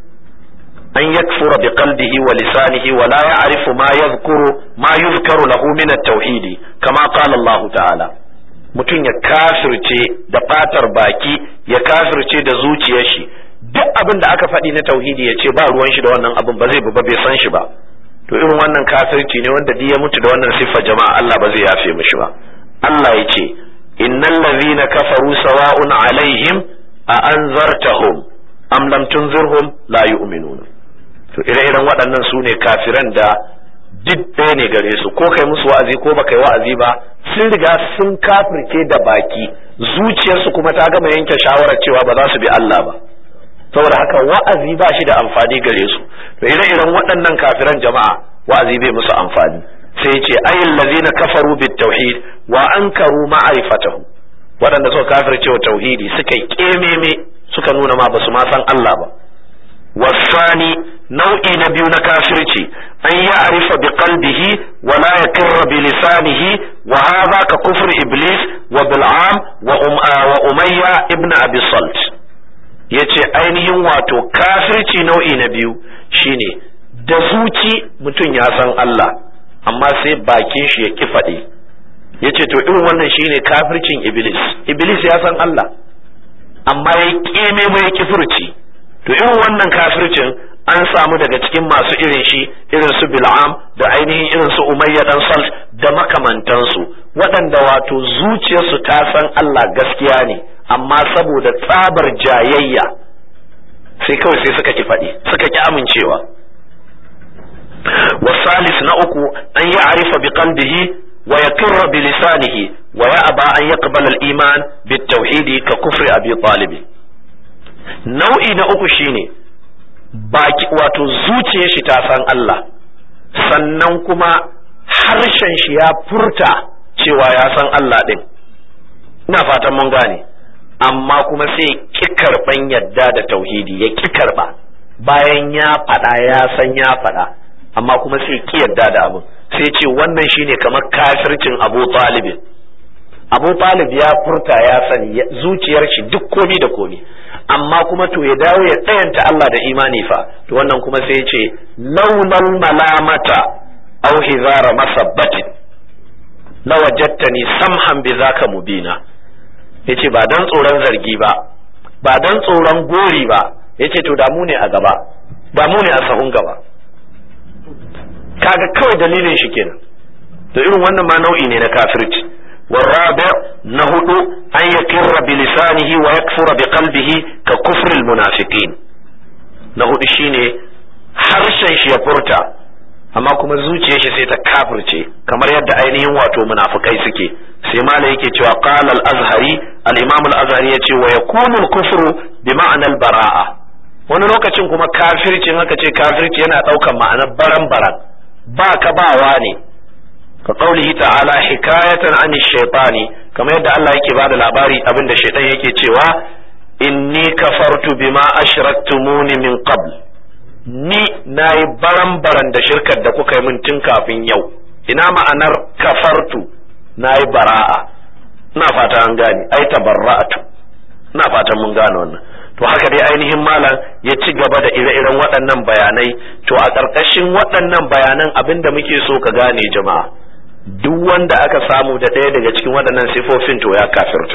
an yakfura bi qalbihi wa lisanihi wa la ya'rifu ma yadhkuru ma yuzkaru lahu min at-tauhid kama qala Allah ta'ala mutum ya kafirce da fatar baki ya kafirce da zuciyar shi duk abin da aka faɗi na tauhidi ya ce ba ruwan shi da wannan abin ba zai ba bai san shi ba to irin wannan kafirci ne wanda duk ya mutu da wannan siffa jama'a Allah ba zai yafe mishi ba Allah ya ce innal ladhina kafaru sawa'un alaihim a anzartahum am lam tunzirhum la yu'minun to ire-iren waɗannan su ne kafiran da duk ɗaya ne gare su ko kai musu wa'azi ko baka yi wa'azi ba sun riga sun kafirce da baki zuciyarsu kuma ta gama yanke shawarar cewa ba za su bi Allah ba saboda haka wa'azi ba shi da amfani gare su to ire-iren waɗannan kafiran jama'a wa'azi bai musu amfani sai ce ayin lazina kafaru bit tauhid wa ankaru ma'rifatahu waɗanda suka kafirce wa tauhidi suka yi kememe suka nuna ma basu ma san Allah ba wasani nau'i na biyu na kafirci an ya arifa bi qalbihi wa la yakirra bi lisanihi wa hadha ka kufr iblis wa bil'am wa wa umayya ibn abi salt yace ainihin wato kafirci nau'i na biyu shine da zuci mutum ya san Allah amma sai bakin shi ya ki faɗi ya ce to irin wannan shine kafircin iblis iblis ya san Allah amma ya ƙeme mai kifirci to irin wannan kafircin an samu daga cikin masu irin shi irin su bil'am da ainihin irin su umayya dan salt da makamantansu waɗanda wato zuciyarsu ta san Allah gaskiya ne amma saboda tsabar jayayya sai kawai sai suka ki faɗi suka ki amincewa wasalis na uku an yi arifa bi qalbihi wa yakirra bi lisanihi wa ya aba an yaqbala al-iman bi tauhidi ka kufri abi talib nau'i na uku shine baki wato zuciyar shi ta san Allah sannan kuma harshen shi ya furta cewa ya san Allah din ina fatan mun gane amma kuma sai ki karban yadda da tauhidi ya ki karba bayan ya faɗa ya san ya faɗa amma kuma sai ki yadda da abin sai ce wannan shine kamar kafircin Abu Talib Abu Talib ya furta ya sani zuciyar shi duk komi da komi amma kuma to ya dawo ya tsayanta Allah da imani fa to wannan kuma sai ya ce laulal malamata aw hizara masabbatin lawajadtani samhan bi zaka mubina yace ba dan tsoron zargi ba ba dan tsoron gori ba yace to da mu ne a gaba ba mu ne a sahun gaba kaga kawai dalilin shi kenan to irin wannan ma nau'i ne na kafirci والرابع نهد أن يقر بلسانه ويكفر بقلبه ككفر المنافقين نهد شيني harshen shi ya furta amma kuma zuciyar shi sai ta kafirce kamar yadda ainihin wato munafukai suke sai mala yake cewa qala al-azhari al-imam al-azhari yace wa yakunu al-kufru bi ma'na al-bara'a wani lokacin kuma kafircin haka ce kafirci yana daukan ma'anar baran baran ba ka bawa ne ka qaulihi ta'ala hikayatan an shaytani kamar yadda Allah yake bada labari abinda shaytan yake cewa inni kafartu bima ashraktumuni min qabl ni nayi baran-baran da shirkar da kuka yi min tun kafin yau ina ma'anar kafartu nayi bara'a ina fata an gane ai tabarra'atu ina fatan mun gane wannan to haka dai ainihin malam ya ci gaba da ire-iren waɗannan bayanai to a ƙarƙashin waɗannan bayanan abinda muke so ka gane jama'a duk wanda aka samu da ɗaya daga cikin waɗannan sifofin to ya kafirta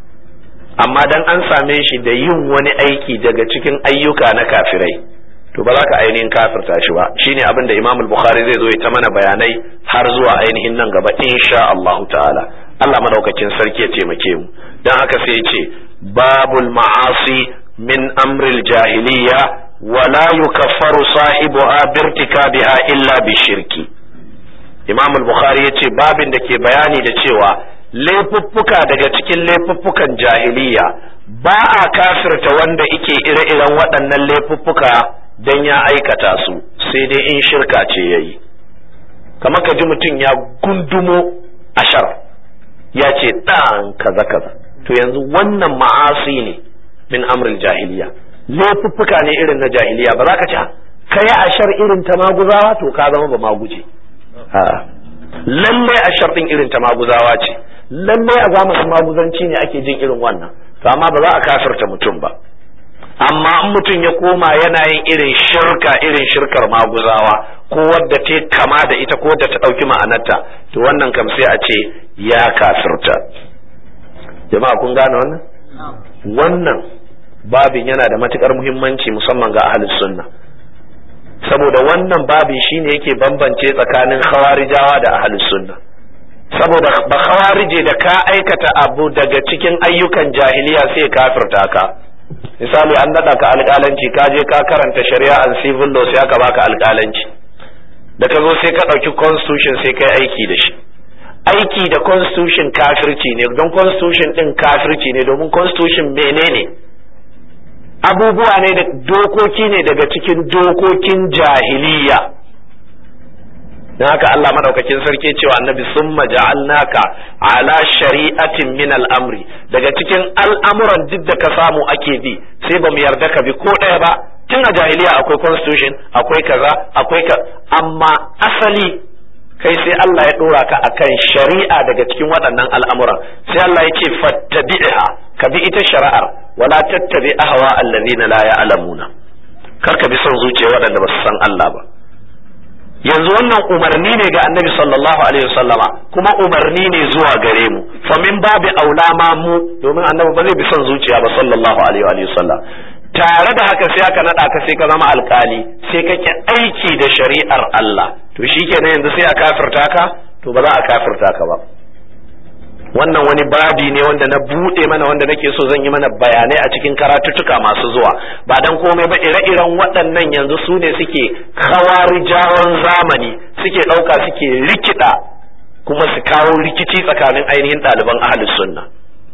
amma dan an same shi da yin wani aiki daga cikin ayyuka na kafirai to ba za ka ainihin kafirta shi ba shine abin da Imam Bukhari zai zo ya ta mana bayanai har zuwa ainihin nan gaba insha Allah ta'ala Allah madaukakin sarki ya taimake mu dan haka sai ya ce babul ma'asi min amril jahiliya wala yukaffaru sahibuha birtikabiha illa bishirki Imam al-Bukhari ya ce babin da ke bayani da cewa laifuffuka daga cikin laifuffukan jahiliya ba a kafirta wanda ike ire-iren waɗannan laifuffuka don ya aikata su sai dai in shirka ce ya yi kamar ka ji mutum ya gundumo ashar ya ce ɗan kaza kaza to yanzu wannan ma'asi ne min amril jahiliya laifuffuka ne irin na jahiliya ba za ka ci ka yi ashar irin ta maguzawa to ka zama ba maguje lallai a sharɗin irin ta maguzawa ce lallai a zamanin maguzanci ne ake jin irin wannan to amma ba za a kafirta mutum ba amma in mutum ya koma yana yin irin shirka irin shirkar maguzawa ko wadda ta kama da ita ko wadda ta ɗauki ma'anarta to wannan kam sai a ce ya kafirta jama'a kun gane wannan wannan babin yana da matukar muhimmanci musamman ga ahlus sunna saboda wannan babin shine yake bambance tsakanin khawarijawa da ahlus sunna saboda ba khawarije da ka aikata abu daga cikin ayyukan jahiliya sai kafirta ka misali an nada ka alƙalanci ka je ka karanta shari'a and civil law sai aka baka alƙalanci da ka zo sai ka ɗauki constitution sai kai aiki da shi aiki da constitution kafirci ne don constitution din kafirci ne domin constitution menene abubuwa ne da dokoki ne daga cikin dokokin jahiliya don haka Allah madaukakin sarki cewa annabi summa ja'alnaka ala shari'atin min al'amri daga cikin al'amuran duk da ka samu ake bi sai ba mu yarda ka bi ko ɗaya ba tun a jahiliya akwai constitution akwai kaza akwai ka amma asali kai sai Allah ya dora ka akan shari'a daga cikin waɗannan al'amuran sai Allah ya ce fattabi'ha ka bi ita shari'ar wala tattabi ahwa allazina la ya'lamuna kar ka bi son zuciya waɗanda ba su san Allah ba yanzu wannan umarni ne ga annabi sallallahu alaihi wasallama kuma umarni ne zuwa gare mu fa min babi aula ma mu domin annabi ba zai bi son zuciya ba sallallahu alaihi wasallam tare da haka sai aka nada ka sai ka zama alkali sai kake aiki da shari'ar Allah to shikenan yanzu sai a kafirta ka to ba za a kafirta ka ba wannan wani babi ne wanda na buɗe mana wanda nake so zan yi mana bayanai a cikin karatuttuka masu zuwa ba dan komai ba ire-iren waɗannan yanzu su ne suke hawarijawan zamani suke ɗauka suke rikida kuma su kawo rikici tsakanin ainihin ɗaliban ahlus sunna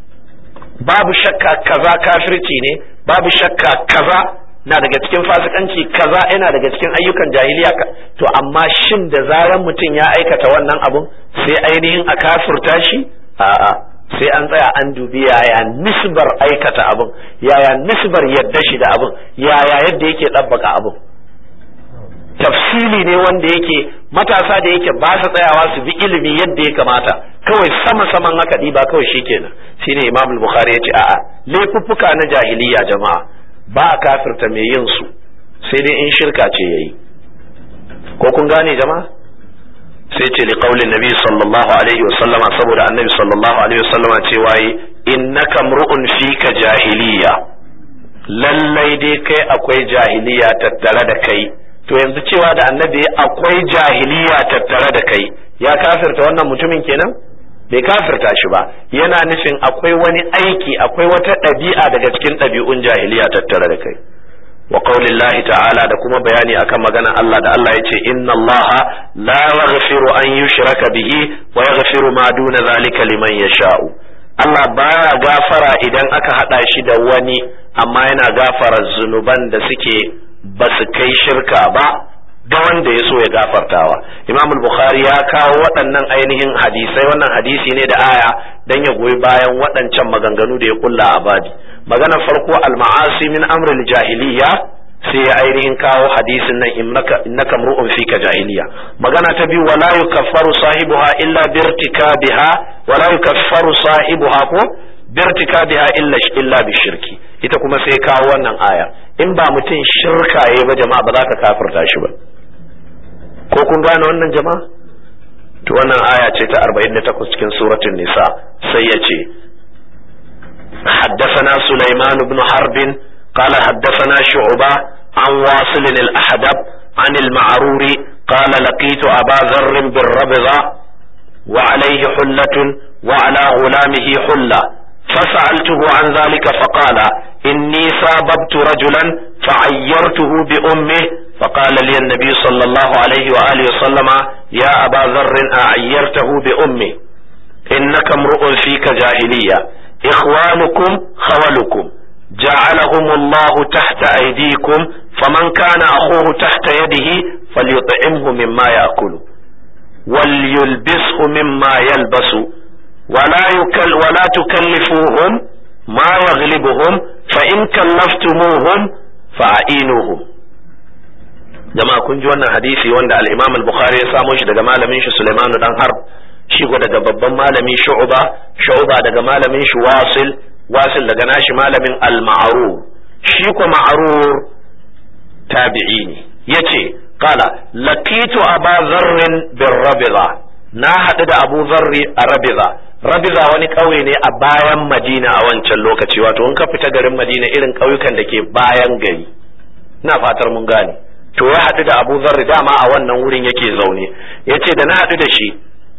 babu shakka kaza kafirci ne babu shakka kaza na daga cikin fasikanci kaza yana daga cikin ayyukan jahiliya to amma shin da zaran mutum ya aikata wannan abun sai ainihin a kafirta shi a'a sai an tsaya an dubi yaya nisbar aikata abun yaya nisbar yadda shi da abun yaya yadda yake ɗabbaka abun tafsili ne wanda yake matasa da yake ba su tsayawa su bi ilimi yadda ya kamata kawai sama saman haka ɗiba kawai shikenan shine imam bukhari ya ce a'a laifuffuka na jahiliya jama'a ba a kafirta mai yin su sai dai in shirka ce yayi ko kun gane jama'a sai ce li qaulin nabi sallallahu alaihi wa sallama saboda annabi sallallahu alaihi wa sallama ce waye innaka mru'un fika jahiliya lallai dai kai akwai jahiliya tattare da kai to yanzu cewa da annabi akwai jahiliya tattare da kai ya kafirta wannan mutumin kenan bai kafirta shi ba yana nufin akwai wani aiki akwai wata ɗabi'a daga cikin ɗabi'un jahiliya tattare da kai wa qaulillahi ta'ala da kuma bayani akan maganar Allah da Allah yace inna Allah la yaghfiru an yushraka bihi wa yaghfiru ma duna zalika liman yasha'u Allah baya gafara idan aka hada shi da wani amma yana gafara zunuban da suke ba su kai shirka ba ga wanda ya so ya gafartawa imam bukhari ya kawo waɗannan ainihin hadisai wannan hadisi ne da aya dan ya goyi bayan waɗancan maganganu da ya kulla a badi magana farko al-ma'asi min amril jahiliya sai ya ainihin kawo hadisin nan innaka mru'un fika jahiliya magana ta biyu wala yukaffaru sahibuha illa birtikabiha wala yukaffaru sahibuha ko birtikabiha illa illa bishirki ita kuma sai kawo wannan aya in ba mutum shirka yayi ba jama'a ba za ka kafirta shi ba ko kun gane wannan jama'a to wannan aya ce ta 48 cikin suratul nisa sai ya ce حدثنا سليمان بن حرب قال حدثنا شعبة عن واصل الأحدب عن المعرور قال لقيت أبا ذر بالربضة وعليه حلة وعلى غلامه حلة فسألته عن ذلك فقال إني ساببت رجلا فعيرته بأمه فقال لي النبي صلى الله عليه وآله وسلم يا أبا ذر أعيرته بأمه إنك امرؤ فيك جاهلية إخوانكم خولكم جعلهم الله تحت أيديكم فمن كان أخوه تحت يده فليطعمه مما يأكل وليلبسه مما يلبس ولا يكل ولا تكلفوهم ما يغلبهم فإن كلفتموهم فأعينوهم jama'a kun ji wannan hadisi wanda al-Imam al-Bukhari ya samo shi daga malamin shi Sulaiman dan Harb shi ko daga babban malami Shu'ba Shu'ba daga malamin shi Wasil Wasil daga nashi malamin al-Ma'rur shi ko Ma'rur tabi'i ne yace qala laqitu Aba Dharr bir Rabiza na haɗu da Abu Zarri a Rabiza Rabiza wani ƙauye ne a bayan Madina a wancan lokaci wato in ka fita garin Madina irin ƙauyukan da ke bayan gari ina fatar mun gane to ya haɗu da abu zarri dama a wannan wurin yake zaune ya ce da na haɗu da shi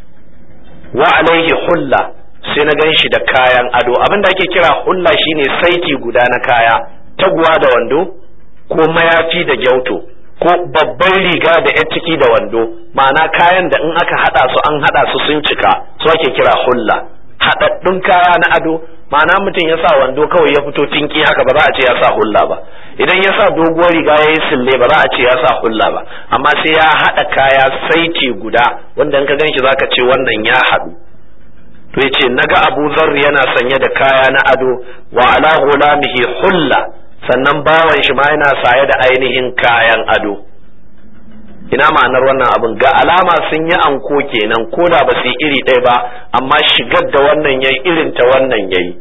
wa alaihi hulla sai na gan shi da kayan ado abin da ake kira hulla shine saiti guda na kaya taguwa da wando ko mayafi da gyauto ko babban riga da yan ciki da wando ma'ana kayan da in aka haɗa su an haɗa su sun cika su ake kira hulla haɗaɗɗun kaya na ado ma'ana mutum ya sa wando kawai ya fito tinki haka ba za a ce ya sa hulla ba idan ya sa doguwar riga ya yi sille ba za a ce ya sa hulla ba amma sai ya haɗa kaya saiti guda wanda in ka gan shi za ka ce wannan ya haɗu to ya ce naga abu zarri yana sanye da kaya na ado wa ala gulamihi hulla sannan bawan shi ma yana saye da ainihin kayan ado ina ma'anar wannan abin ga alama sun yi anko kenan ko da ba su yi iri ɗaya ba amma shigar da wannan yayi irin ta wannan yayi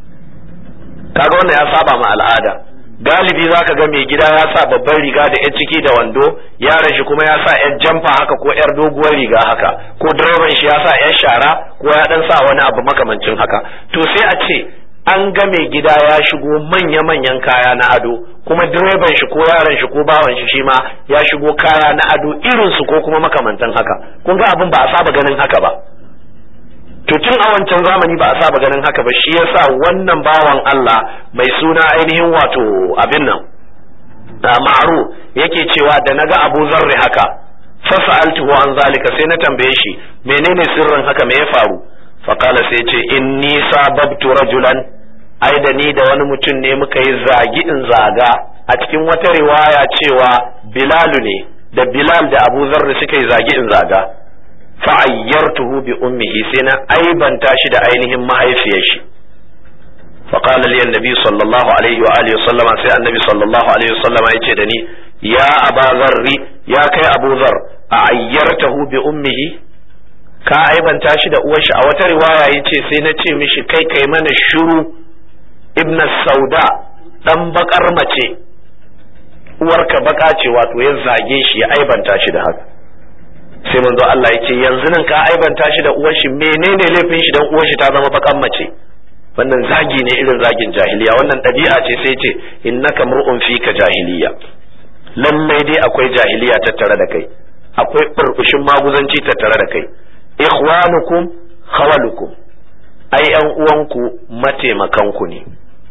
kaga wannan ya saba ma al'ada galibi zaka ga mai gida ya sa babban riga da yan ciki da wando yaron shi kuma ya sa yan jamfa haka ko yar doguwar riga haka ko direban shi ya sa yan shara ko ya dan sa wani abu makamancin haka to sai a ce an ga mai gida ya shigo manya-manyan kaya na ado kuma direban shi ko yaron shi ko bawan shi shi ma ya shigo kaya na ado irin su ko kuma makamantan haka kun ga abin ba a saba ganin haka ba to to tun a wancan zamani ba a saba ganin haka ba shi yasa wannan bawan Allah mai suna ainihin wato abin nan ma'aru yake cewa da naga Abu Zarri haka fasa'altuhu an zalika sai na tambaye shi menene sirrin haka me ya faru faqala sai ce inni sababtu rajulan ai da ni da wani mutum ne muka yi zagi in zaga a cikin wata riwaya cewa Bilalu ne da Bilal da Abu Zarri suka yi zagi in zaga fa'ayyartuhu bi ummihi sai na aibanta shi da ainihin mahaifiyar shi فقال لي النبي صلى الله عليه وآله وسلم سي النبي صلى الله عليه وسلم يجي دني يا أبا ذر يا كي أبو ذر أعيرته بأمه ka aibanta shi da uwarshi a wata riwaya yace sai na ce mishi kai kai mana shuru ibn sauda dan bakar mace uwarka baka ce wato ya zage shi ya aibanta shi da haka sai manzo Allah yace yanzu nan ka aibanta shi da uwarshi menene laifin shi dan uwarshi ta zama bakan mace wannan zagi ne irin zagin jahiliya wannan ɗabi'a ce sai ce innaka mur'un fika jahiliya lallai dai akwai jahiliya tattare da kai akwai burbushin maguzanci tattare da kai ikhwanukum khawalukum ai yan uwanku mataimakanku ne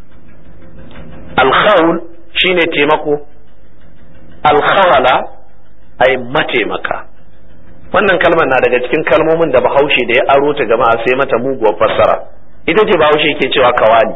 alkhawl shine taimako alkhawala ai mataimaka wannan kalmar na daga cikin kalmomin da bahaushe da ya aro ta jama'a sai mata muguwar fassara ita ce bahaushe ke cewa kawali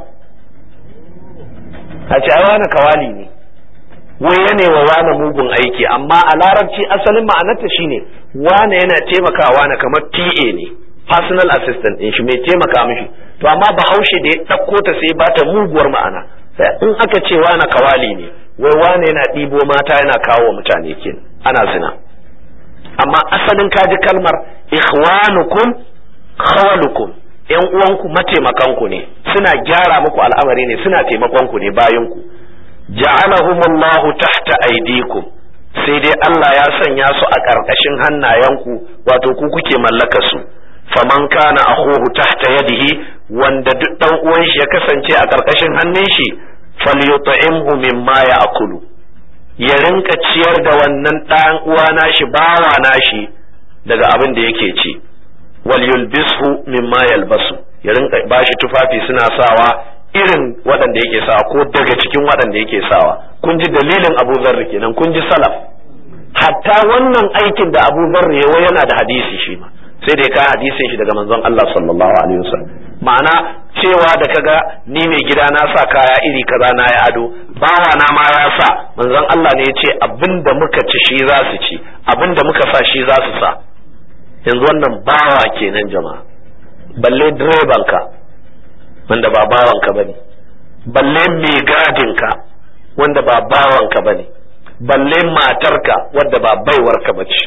a ce wani kawali ne wai ya wa wani mugun aiki amma a larabci asalin ma'anarta shine wane yana taimakawa na kamar PA ne personal assistant din shi mai taimaka mishi to amma bahaushe da ya ɗauko ta sai ba ta muguwar ma'ana in aka ce wani kawali ne wai wane yana ɗibo mata yana kawo wa mutane ke ana zina amma asalin kaji kalmar ikhwanukum khawalukum yan uwanku mataimakanku ne suna gyara muku al'amari ne suna taimakonku ne bayanku ja'alahumullahu tahta aydikum sai dai Allah ya sanya su a ƙarƙashin hannayenku wato ku kuke mallaka su faman kana akhuhu tahta yadihi wanda duk dan uwan shi ya kasance a ƙarƙashin hannun shi falyut'imhu mimma ya'kulu ya rinka ciyar da wannan ɗan uwa nashi bawa nashi daga abin da yake ci wal yulbishu mimma yalbasu ya rinka bashi tufafi suna sawa irin waɗanda yake sawa ko daga cikin waɗanda yake sawa kun ji dalilin Abu Zarri kenan kun ji salaf hatta wannan aikin da Abu Zarri yawa yana da hadisi shi ma sai da ya kai hadisin shi daga manzon Allah sallallahu alaihi wasallam ma'ana cewa da kaga ni mai gida na sa kaya iri kaza na ya ado bawa na ma ya sa manzon Allah ne ya ce abinda muka ci shi za su ci abinda muka sa shi za su sa yanzu wannan bawa kenan jama'a balle direban ka wanda ba bawan ka bane balle mai gadin ka wanda ba bawan ka bane balle matarka wadda ba baiwar ka bace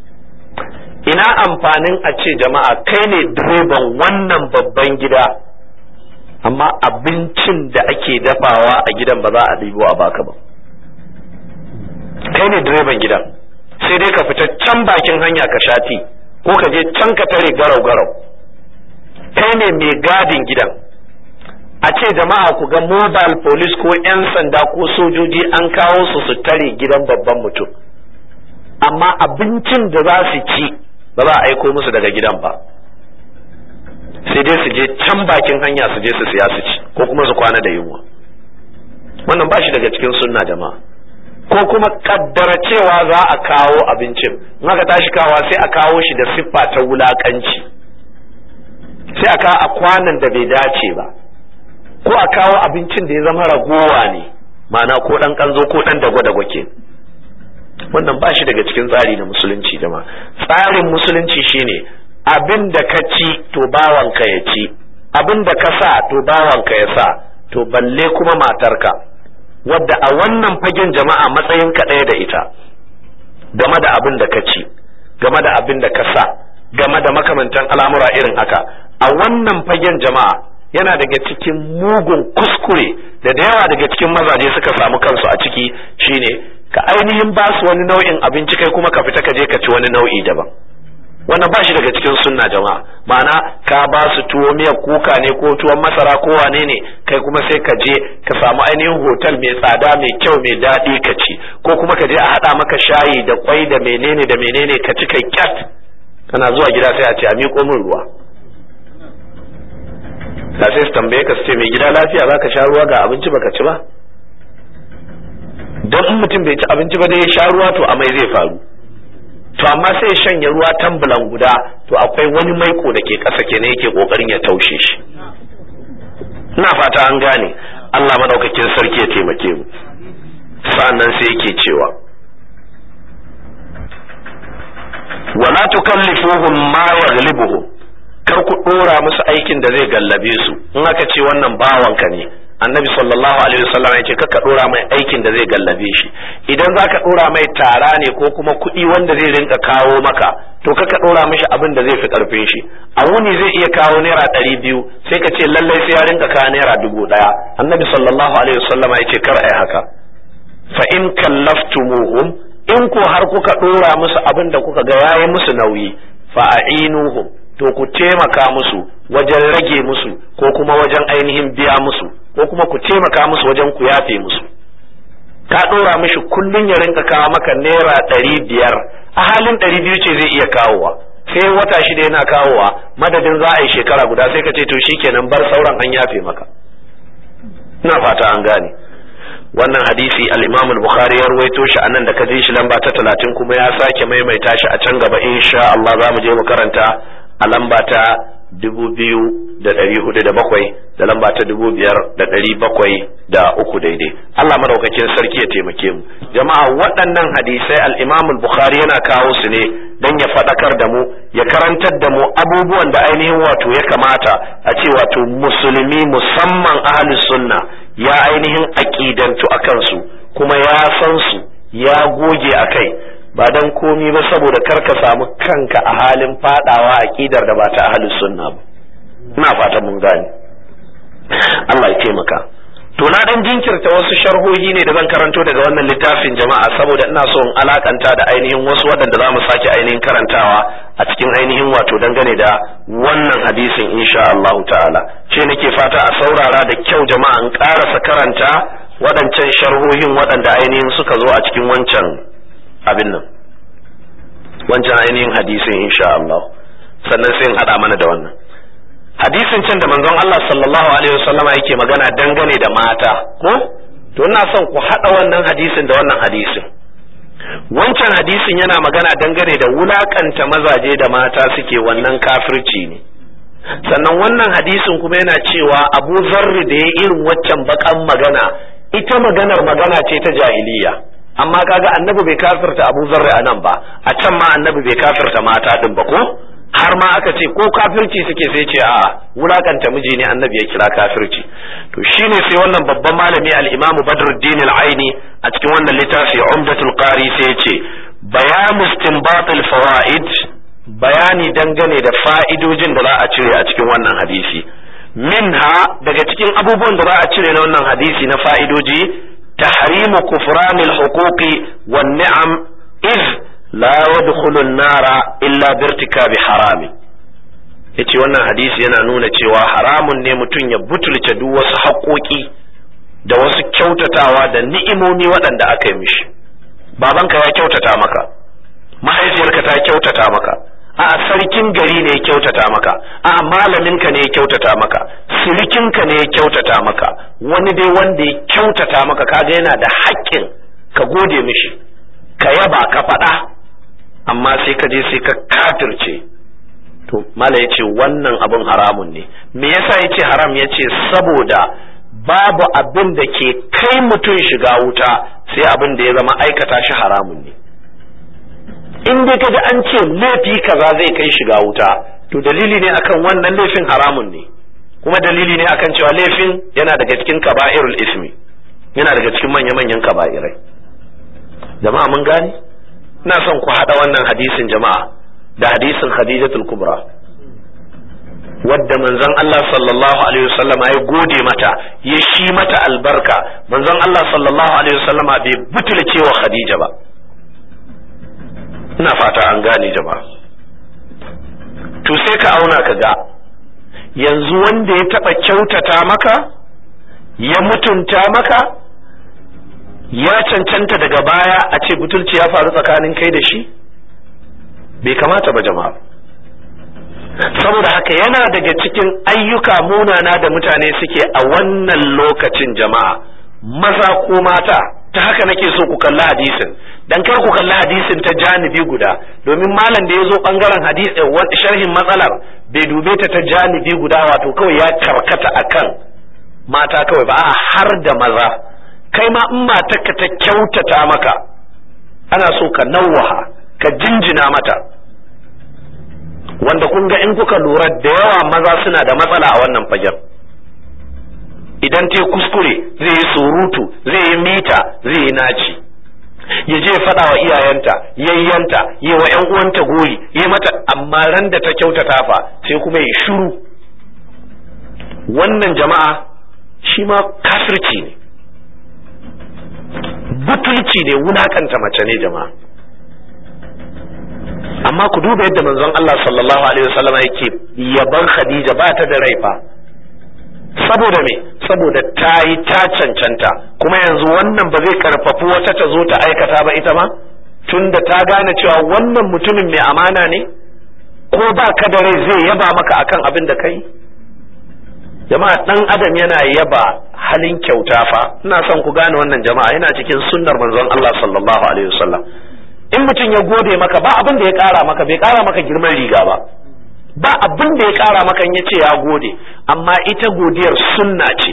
ina amfanin a ce jama'a kai ne direban wannan babban gida amma abincin da ake dafawa a gidan ba za a ɗibo a baka ba kai ne direban gidan sai dai ka fita can bakin hanya ka shati ko ka je can ka tare garau garau kai ne mai gadin gidan a ce jama'a ku ga mobile police ko 'yan sanda ko sojoji an kawo su su tare gidan babban mutum amma abincin da za su ci ba za a aiko musu daga gidan ba sai dai su je can bakin hanya su je su siya su ci ko kuma su kwana da yunwa wannan ba shi daga cikin sunna jama'a ko kuma kaddara cewa za a kawo abincin in aka tashi kawa sai a kawo shi da siffa ta wulakanci sai a kawo a kwanan da bai dace ba ko a kawo abincin da ya zama ragowa ne ma'ana ko dan kanzo ko dan dagwa-dagwa ke wannan ba shi daga cikin tsari na musulunci jama'a tsarin musulunci shine abin da ka ci to bawanka ya ci abin da ka sa to bawanka ya sa to balle kuma matarka wadda a wannan fagen jama'a matsayin ka ɗaya da ita game da abin da ka ci game da abin da ka sa game da makamantan al'amura irin haka a wannan fagen jama'a yana daga cikin mugun kuskure da da yawa daga cikin mazaje suka samu kansu a ciki shine ka ainihin ba su wani nau'in abinci kai kuma ka fita ka je ka ci wani nau'i daban wannan ba shi daga cikin sunna jama'a ma'ana ka ba su tuwo miyar kuka ne ko tuwon masara ko wane ne kai kuma sai ka je ka samu ainihin hotel mai tsada mai kyau mai daɗi ka ci ko kuma ka je a haɗa maka shayi da kwai da menene da menene ka ci kai kyat kana zuwa gida sai a ce a miƙo min ruwa da sai su tambaye ka su ce mai gida lafiya za ka sha ruwa ga abinci baka ci ba don in mutum bai ci abinci ba dai ya sha ruwa to amai zai faru to amma sai ya shanya ruwa tambulan guda to akwai wani maiko da ke ƙasa kenan yake kokarin ya taushe shi ina fata an gane Allah madaukakin sarki ya taimake mu sa'annan sai yake cewa wala tukallifuhum ma yaghlibuhum kar ku dora musu aikin da zai gallabe su in aka ce wannan bawanka ne annabi sallallahu alaihi wasallam ya ce kaka dora mai aikin da zai gallabe shi idan zaka dora mai tara ne ko kuma kuɗi wanda zai rinka kawo maka to kaka dora mishi abin da zai fi karfin shi a wuni zai iya kawo naira ɗari biyu sai ka ce lallai sai ya rinka kawo naira dubu ɗaya annabi sallallahu alaihi wasallam ya ce kar ai haka fa in kallaftumuhum in ko har kuka dora musu abin da kuka ga yayi musu nauyi fa a'inuhum to ku taimaka musu wajen rage musu ko kuma wajen ainihin biya musu ko kuma ku taimaka musu wajen ku yafe musu ka ɗora mishi kullum ya rinka kawo maka naira ɗari biyar a halin ɗari biyu ce zai iya kawowa sai wata shida yana kawowa madadin za a yi shekara guda sai ka ce to shikenan bar sauran an yafe maka ina fata an gane wannan hadisi al-Imam al-Bukhari ya ruwaito shi anan da ka ji shi lamba ta 30 kuma ya sake maimaita shi a can gaba insha Allah za mu je mu karanta a lamba ta dubu biyu da ɗari hudu da bakwai da lamba ta dubu biyar da ɗari bakwai da uku daidai Allah madaukakin sarki ya taimake mu jama'a waɗannan hadisai al-Imam al-Bukhari yana kawo su ne dan ya faɗakar da mu ya karantar da mu abubuwan da ainihin wato ya kamata a ce wato musulmi musamman ahlus sunna ya ainihin aqidantu akan su kuma ya san su ya goge akai ba dan komi ba saboda kar ka samu kanka a halin fadawa aqidar da ba ta ahlus sunna ba ina fata mun gane Allah ya taimaka to na dan jinkirta wasu sharhohi ne da zan karanto daga wannan littafin jama'a saboda ina so in alakanta da ainihin wasu waɗanda za mu sake ainihin karantawa a cikin ainihin wato dangane da wannan hadisin insha Allah ta'ala ce nake fata a saurara da kyau jama'a in karasa karanta waɗancan sharhohin waɗanda ainihin suka zo a cikin wancan abin nan wancan ainihin hadisin insha Allah sannan sai in haɗa mana da wannan hadisin can da manzon Allah sallallahu alaihi wasallama yake magana dangane da mata ko to ina son ku haɗa wannan hadisin da wannan hadisin wancan hadisin yana magana dangane da wulakanta mazaje da mata suke wannan kafirci ne sannan wannan hadisin kuma yana cewa abu zarri da ya irin waccan bakan magana ita maganar magana ce ta jahiliya amma kaga annabi bai kafirta Abu Zarri a nan ba a can ma annabi bai kafirta mata din ba ko har ma aka ce ko kafirci suke sai ce a wulakanta miji ne annabi ya kira kafirci to shine sai wannan babban malami al-Imam Badruddin al-Aini a cikin wannan littafi Umdatul Qari sai ya ce bayan istinbat al-fawaid bayani dangane da fa'idojin da za a cire a cikin wannan hadisi minha daga cikin abubuwan da za a cire na wannan hadisi na fa'idoji تحريم كفران الحقوق والنعم إذ لا يدخل النار إلا بارتكاب حرام yace wannan hadisi yana nuna cewa haramun ne mutum ya butulce duk wasu haƙoƙi da wasu kyautatawa da ni'imomi waɗanda aka yi mishi babanka ya kyautata maka mahaifiyarka ta kyautata maka a sarkin gari ne ya kyautata maka a malaminka ne ya kyautata maka sirikinka ne ya kyautata maka wani dai wanda ya kyautata maka kaga yana da haƙƙin ka gode mishi ka yaba ka faɗa amma sai ka je sai ka kafirce to mala ya ce wannan abin haramun ne me yasa ya ce haram ya ce saboda babu abin da ke kai mutum shiga wuta sai abin da ya zama aikata shi haramun ne in dai kaji an ce laifi kaza zai kai shiga wuta to dalili ne akan wannan laifin haramun ne kuma dalili ne akan cewa laifin yana daga cikin kaba'irul ismi yana daga cikin manya-manyan kaba'irai jama'a mun gane ina son ku haɗa wannan hadisin jama'a da hadisin khadijatul kubra wadda manzon Allah sallallahu alaihi wasallam ya gode mata ya shi mata albarka manzon Allah sallallahu alaihi wasallam bai butulce wa khadija ba ina fata an gane jama'a to sai ka auna ka ga yanzu wanda ya taɓa kyautata maka ya mutunta maka ya cancanta daga baya a ce butulci ya faru tsakanin kai da shi bai kamata ba jama'a saboda haka yana daga cikin ayyuka munana da mutane suke a wannan lokacin jama'a maza ko mata ta haka nake so ku kalli hadisin dan kar ku kalli hadisin ta janibi guda domin malam da ya zo bangaren hadisi sharhin matsalar bai dube ta ta janibi guda wato kawai ya karkata akan mata kawai ba a har da maza kai ma in matarka ta kyautata maka ana so ka nawaha ka jinjina mata wanda kun ga in kuka lura da yawa maza suna da matsala a wannan fagen idan ta kuskure zai yi surutu zai yi mita zai yi naci ya je faɗa wa iyayenta yayyanta yi wa ƴan uwanta goyi yi mata amma ran da ta kyautata fa sai kuma ya shiru wannan jama'a shi ma kafirci ne butulci ne wulakanta mace ne jama'a amma ku duba yadda manzon Allah sallallahu alaihi wasallam yake yaban Khadija ba ta da rai fa saboda me saboda ta yi ta cancanta kuma yanzu wannan ba zai karfafi wata ta zo ta aikata ba ita ma tunda ta gane cewa wannan mutumin mai amana ne ko ba ka da rai zai yaba maka akan abin da kai jama'a dan adam yana yaba halin kyauta fa ina son ku gane wannan jama'a yana cikin sunnar manzon Allah sallallahu alaihi wasallam in mutum ya gode maka ba abin da ya kara maka bai kara maka girman riga ba ba abin da ya kara maka ya ce ya gode amma ita godiyar sunna ce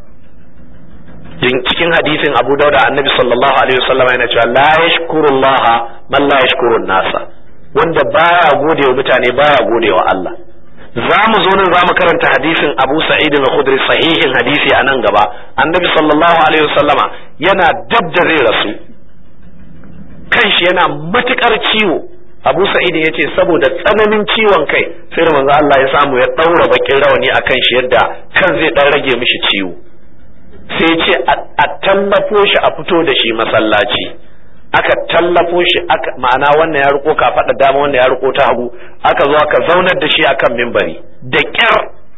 cikin hadisin Abu Dawud annabi sallallahu alaihi wasallam yana cewa la yashkurullah man la yashkurun nasa wanda baya gode wa mutane baya gode wa Allah za mu zo nan za mu karanta hadisin Abu Sa'id al-Khudri sahihin hadisi a nan gaba annabi sallallahu alaihi wasallama yana dab da zai rasu kanshi yana matukar ciwo Abu Sa'id ya ce saboda tsananin ciwon kai sai da manzo Allah ya samu ya daura bakin rawani akan shi yadda kan zai dan rage mishi ciwo sai ce a tallafo shi a fito da shi masallaci aka tallafo shi aka ma'ana wannan ya riko ka faɗa dama wannan ya riko ta hagu aka zo aka zaunar da shi akan mimbari da kyar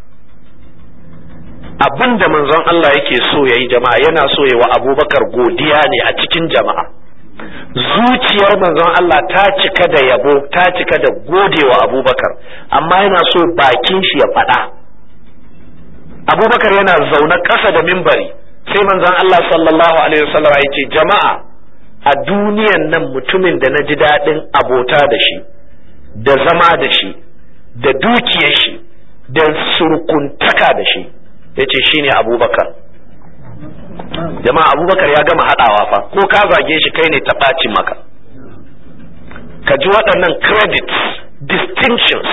abin da manzon Allah yake so yayi jama'a yana so yayi wa Abubakar godiya ne a cikin jama'a zuciyar manzon Allah ta cika da yabo ta cika da godewa Abubakar amma yana so bakin shi ya faɗa Abubakar yana zaune ƙasa da mimbari sai manzon Allah sallallahu alaihi wasallam ya ce jama'a a duniyan nan mutumin da na ji daɗin abota da shi da zama da shi da dukiyar shi da surkuntaka da shi ya ce shi ne abubakar jama'a abubakar ya gama haɗawa fa ko ka zage shi kai ne ta ɓaci maka ka ji waɗannan credits distinctions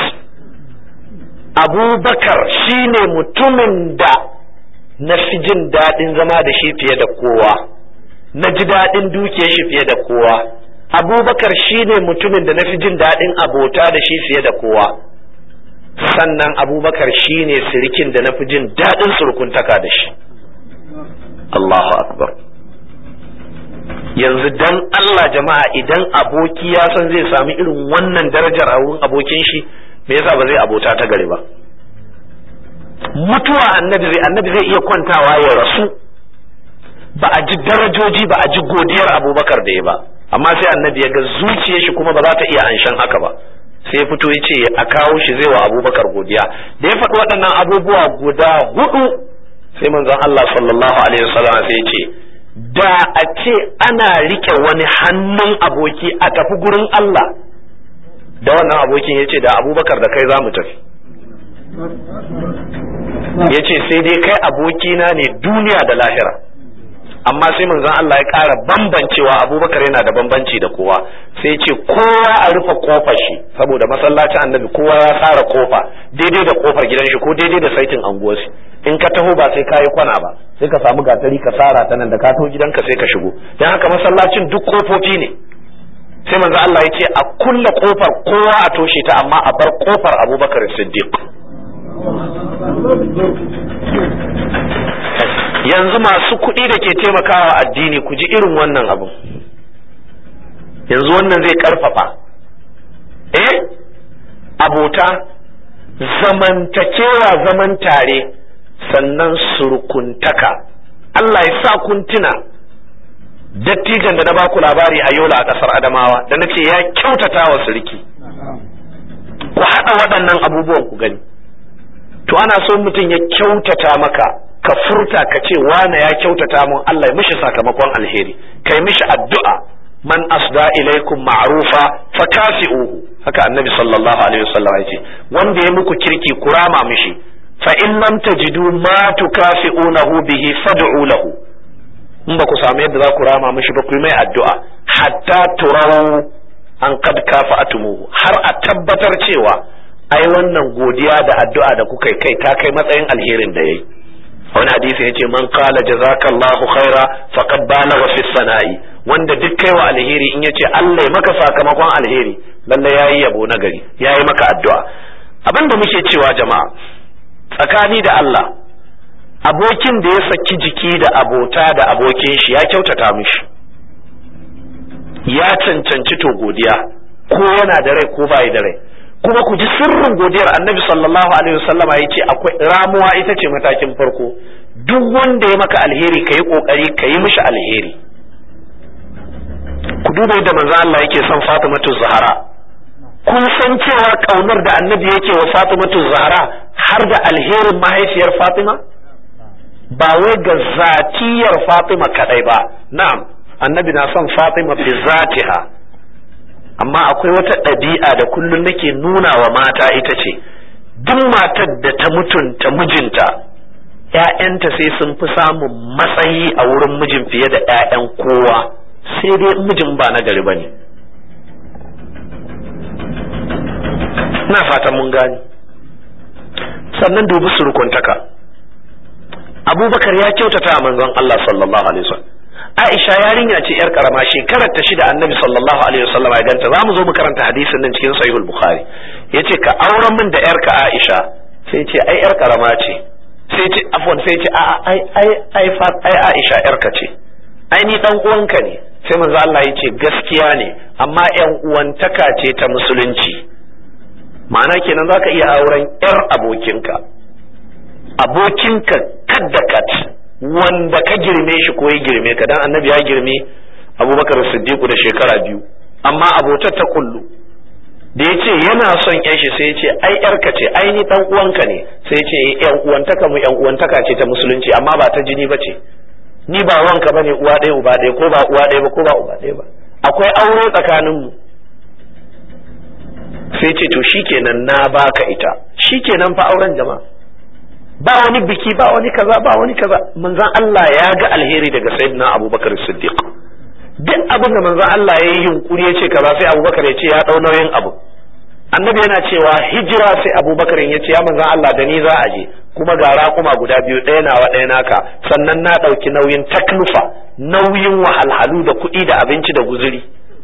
abubakar shi ne mutumin da na fi jin daɗin zama da shi fiye da kowa na ji daɗin dukiyar shi fiye da kowa abubakar shi ne mutumin da na fi jin daɗin abota da shi fiye da kowa sannan abubakar shi ne sirikin da na fi jin daɗin surkuntaka da shi Allahu akbar yanzu dan Allah jama'a idan aboki ya san zai sami irin wannan darajar a wurin abokin shi me yasa ba zai abota ta gari ba mutuwa annabi zai annabi zai iya kwantawa ya rasu ba a ji darajoji ba a ji godiyar abubakar da ya ba amma sai annabi ya ga zuciyar shi kuma ba za ta iya anshan haka ba sai ya fito ya ce a kawo shi zai wa abubakar godiya da ya faɗi waɗannan abubuwa guda hudu sai manzon Allah sallallahu alaihi wasallam sai ya ce da a ce ana rike wani hannun aboki a tafi gurin Allah da wannan abokin ya ce da abubakar da kai za mu tafi ya ce sai dai kai abokina ne duniya da lahira amma sai manzon Allah ya ƙara bambancewa abubakar yana da bambanci da kowa sai ce kowa a rufe kofar shi saboda masallacin annabi kowa ya tsara kofa daidai da kofar gidan shi ko daidai da saitin anguwarsu in ka taho ba sai ka yi kwana ba sai ka samu gatari ka tsara ta nan da ka taho gidanka sai ka shigo dan haka masallacin duk kofofi ne sai manzo Allah ya ce a kulle kofar kowa a toshe ta amma a bar kofar Abubakar Siddiq yanzu masu kuɗi da ke taimakawa addini ku ji irin wannan abin yanzu wannan zai karfafa eh abota zamantakewa zaman tare sannan surkuntaka Allah ya sa kun tuna dattijan da na baku labari a yola a ƙasar adamawa da na ce ya kyautata wa sarki ku haɗa waɗannan abubuwan ku gani to ana so mutum ya kyautata maka ka furta ka ce wane ya kyautata mun Allah ya mishi sakamakon alheri kai mishi addu'a man asda ilaikum ma'rufa fakafi'uhu haka annabi sallallahu alaihi wasallam ya ce wanda ya muku kirki ku rama mishi fa in lam tajidu ma tukafi'unahu bihi fad'u lahu in ba ku samu yadda za ku rama mishi ba ku yi mai addu'a hatta turau an kad kafa'atumuhu har a tabbatar cewa ai wannan godiya da addu'a da kuka kai ta kai matsayin alherin da yayi wani hadisi yace man qala jazakallahu khaira faqad balagha fi sana'i wanda duk kai wa alheri in yace Allah ya maka sakamakon alheri lalle yayi yabo na gari yayi maka addu'a abinda muke cewa jama'a tsakani da Allah abokin da ya saki jiki da abota da abokin shi ya kyautata mishi ya cancanci to godiya ko yana da rai ko bai da rai kuma ku ji sirrin godiyar annabi sallallahu alaihi wasallama ya ce akwai ramuwa ita ce matakin farko duk wanda ya maka alheri ka yi kokari ka yi mishi alheri ku duba yadda manzo Allah yake son Fatimatu Zahra kun san cewa kaunar da annabi yake wa Fatimatu Zahra har da alherin mahaifiyar Fatima ba wai ga zatiyar Fatima kadai ba na'am annabi na son Fatima fi zatiha amma akwai wata ɗabi'a da kullum nake nuna wa mata ita ce duk matar da ta mutunta mijinta ‘ya'yanta sai sun fi samun matsayi a wurin mijin fiye da ‘ya'yan kowa sai dai mijin ba na gari ba ne na fatan mun gani sannan dubi surukuntaka abubakar ya kyautata a manzon Allah sallallahu alaihi wasallam Aisha yarinya ce yar karama shekarar ta shida Annabi sallallahu alaihi wasallam ya ganta zamu zo mu karanta hadisin nan cikin Sahihul Bukhari yace ka auren min da yarka Aisha sai ce ai yar karama ce sai ce afwan sai ce a ai ai ai ai Aisha yarka ce ai ni dan uwanka ne sai manzo Allah yace gaskiya ne amma yan uwantaka ce ta musulunci ma'ana kenan zaka iya auren yar abokinka abokinka kadda kat wanda ka girme shi ko ya girme ka dan annabi ya girme abubakar siddiqu da shekara biyu amma abotar ta kullu da ya ce yana son yan shi sai ya ce ai yarka ce ai ni dan uwanka ne sai ya ce yan uwantaka mu yan uwantaka ce ta musulunci amma ba ta jini bace ni ba wanka bane uwa ɗaya uba ɗaya ko ba uwa ɗaya ba ko ba uba ɗaya ba akwai aure tsakanin mu sai ce to shikenan na baka ita shikenan fa auren jama'a ba wani biki ba wani kaza ba wani kaza manzon Allah ya ga alheri daga sayyidina Abubakar Siddiq duk abin da manzon Allah ya yi yunkuri ya ce kaza sai Abubakar ya ce ya dau nauyin abu annabi yana cewa hijira sai Abubakar ya ce ya manzon Allah da ni za a je kuma ga raƙuma guda biyu ɗaya nawa ɗaya naka sannan na ɗauki nauyin taklufa nauyin wahalhalu da kuɗi da abinci da guzuri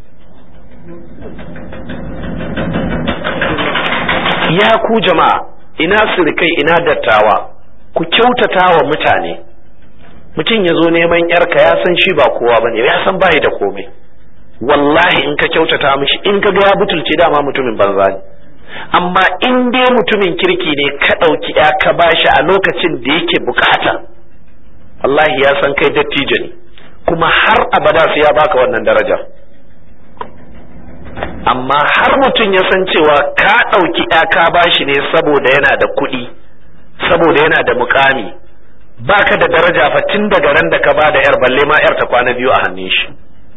ya ku jama'a ina sirikai ina dattawa ku kyautata wa mutane mutum ya zo neman yarka ya san shi ba kowa bane ya san bayi da komai wallahi in ka kyautata mishi in ka ga ya butulce dama mutumin banza ne amma in dai mutumin kirki ne ka ɗauki ya ka bashi a lokacin da yake bukata wallahi ya san kai dattijo ne kuma har abada sai ya baka wannan darajar amma har mutum ya san cewa ka ɗauki ka bashi ne saboda yana da kuɗi saboda yana da mukami baka da daraja fa tun daga ran da ka ba da yar balle ma yar ta kwana biyu a hannun shi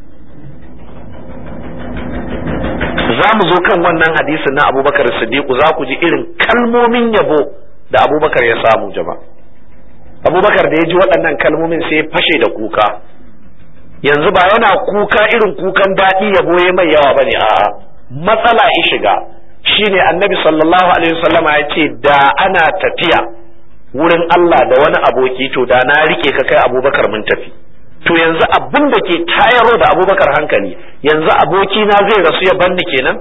za mu zo kan wannan hadisin na abubakar siddiqu za ku ji irin kalmomin yabo da abubakar ya samu jama'a abubakar da ya ji waɗannan kalmomin sai ya fashe da kuka yanzu ba yana kuka irin kukan daɗi ya boye mai yawa bane a matsala ya shiga shine annabi sallallahu alaihi wasallama ya ce da ana tafiya wurin Allah da wani aboki to da na rike ka kai abubakar mun tafi to yanzu abin da ke tayarwa da abubakar hankali yanzu aboki na zai rasu ya banni kenan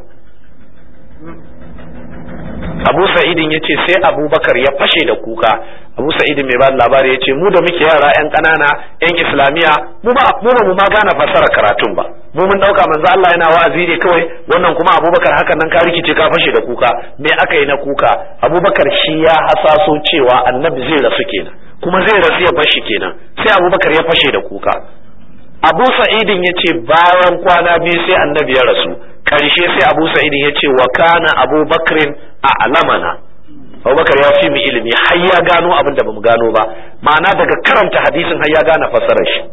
abu sa'idin ya ce sai abubakar ya fashe da kuka abu sa'idin mai ba labari ya ce mu da muke yara yan ƙanana yan islamiyya mu ba mu ba mu ma gane fassara karatun ba mu mun dauka manzo Allah yana wa'azi ne kawai wannan kuma abubakar hakan nan ka rikice ka fashe da kuka me aka yi na kuka abubakar shi ya hasaso cewa annabi zai rasu kenan kuma zai rasu ya bashi kenan sai abubakar ya fashe da kuka abu sa'idin ya ce bayan kwana biyu sai annabi ya rasu ƙarshe sai abu sa'idin ya ce wa kana abu bakrin a alamana abubakar ya fi mu ilimi har ya gano abin da bamu gano ba ma'ana daga karanta hadisin har ya gane fassarar shi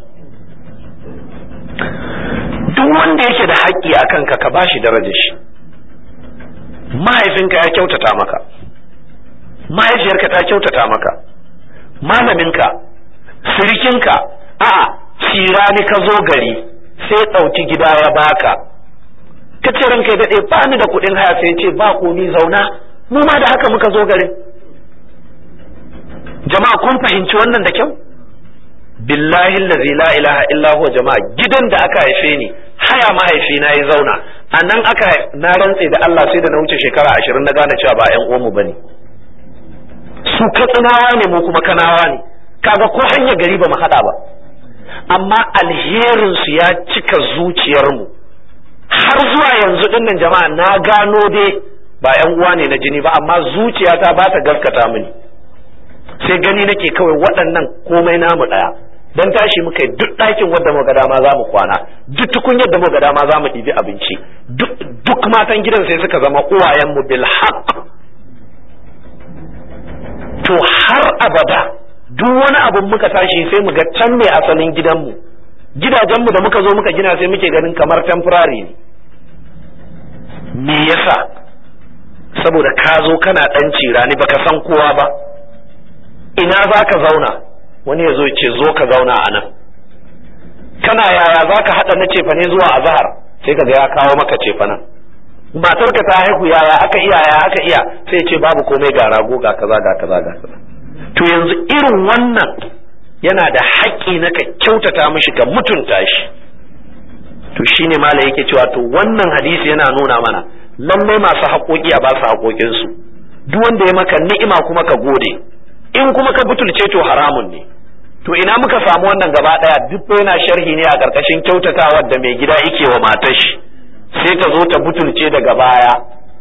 duk wanda yake da haƙƙi a kanka ka bashi darajar shi mahaifinka ya kyautata maka mahaifiyarka ta kyautata maka malaminka sirikinka a'a cirani ka zo gari sai ɗauki gida ya baka ka ce ranka ya daɗe ba ni da kuɗin haya sai ce ba komi zauna mu ma da haka muka zo garin jama'a kun fahimci wannan da kyau billahi allazi la ilaha illa huwa jama'a gidan da aka haife ni haya mahaifina ya zauna a nan aka na rantse da Allah sai da na wuce shekara ashirin na gane cewa ba ƴan uwanmu bane su katsinawa ne mu kuma kanawa ne kaga ko hanyar gari ba mu haɗa ba amma alherinsu ya cika zuciyarmu har zuwa yanzu dinnan jama'a na gano dai ba yan uwa ne na jini ba amma zuciyata ba ta gaskata mini sai gani nake kawai waɗannan komai namu ɗaya dan tashi muka yi duk ɗakin wadda muka dama za mu kwana duk tukunyar da muka dama za mu ɗibi abinci duk matan gidan sai suka zama uwayenmu bil haqq to har abada duk wani abun muka tashi sai mu ga can ne asalin gidanmu gidajenmu da muka zo muka gina sai muke ganin kamar temporary ne me yasa saboda ka zo kana dan cirani baka san kowa ba ina za ka zauna wani ya zo ce zo ka zauna a nan kana yaya za ka haɗa na cefane zuwa azahar sai ka ga ya kawo maka cefanen matarka ta haihu yaya aka iya yaya aka iya sai ce babu komai ga rago ga kaza ga kaza ga kaza to yanzu irin wannan yana da haƙƙi na ka kyautata mishi ka mutunta shi to shine mala yake cewa to wannan hadisi yana nuna mana lallai masu haƙoƙi a ba su haƙoƙinsu duk wanda ya maka ni'ima kuma ka gode in kuma ka butulce to haramun ne to ina muka samu wannan gaba ɗaya duk yana sharhi ne a ƙarƙashin kyautatawar da mai gida yake wa matar shi sai ta zo ta butulce daga baya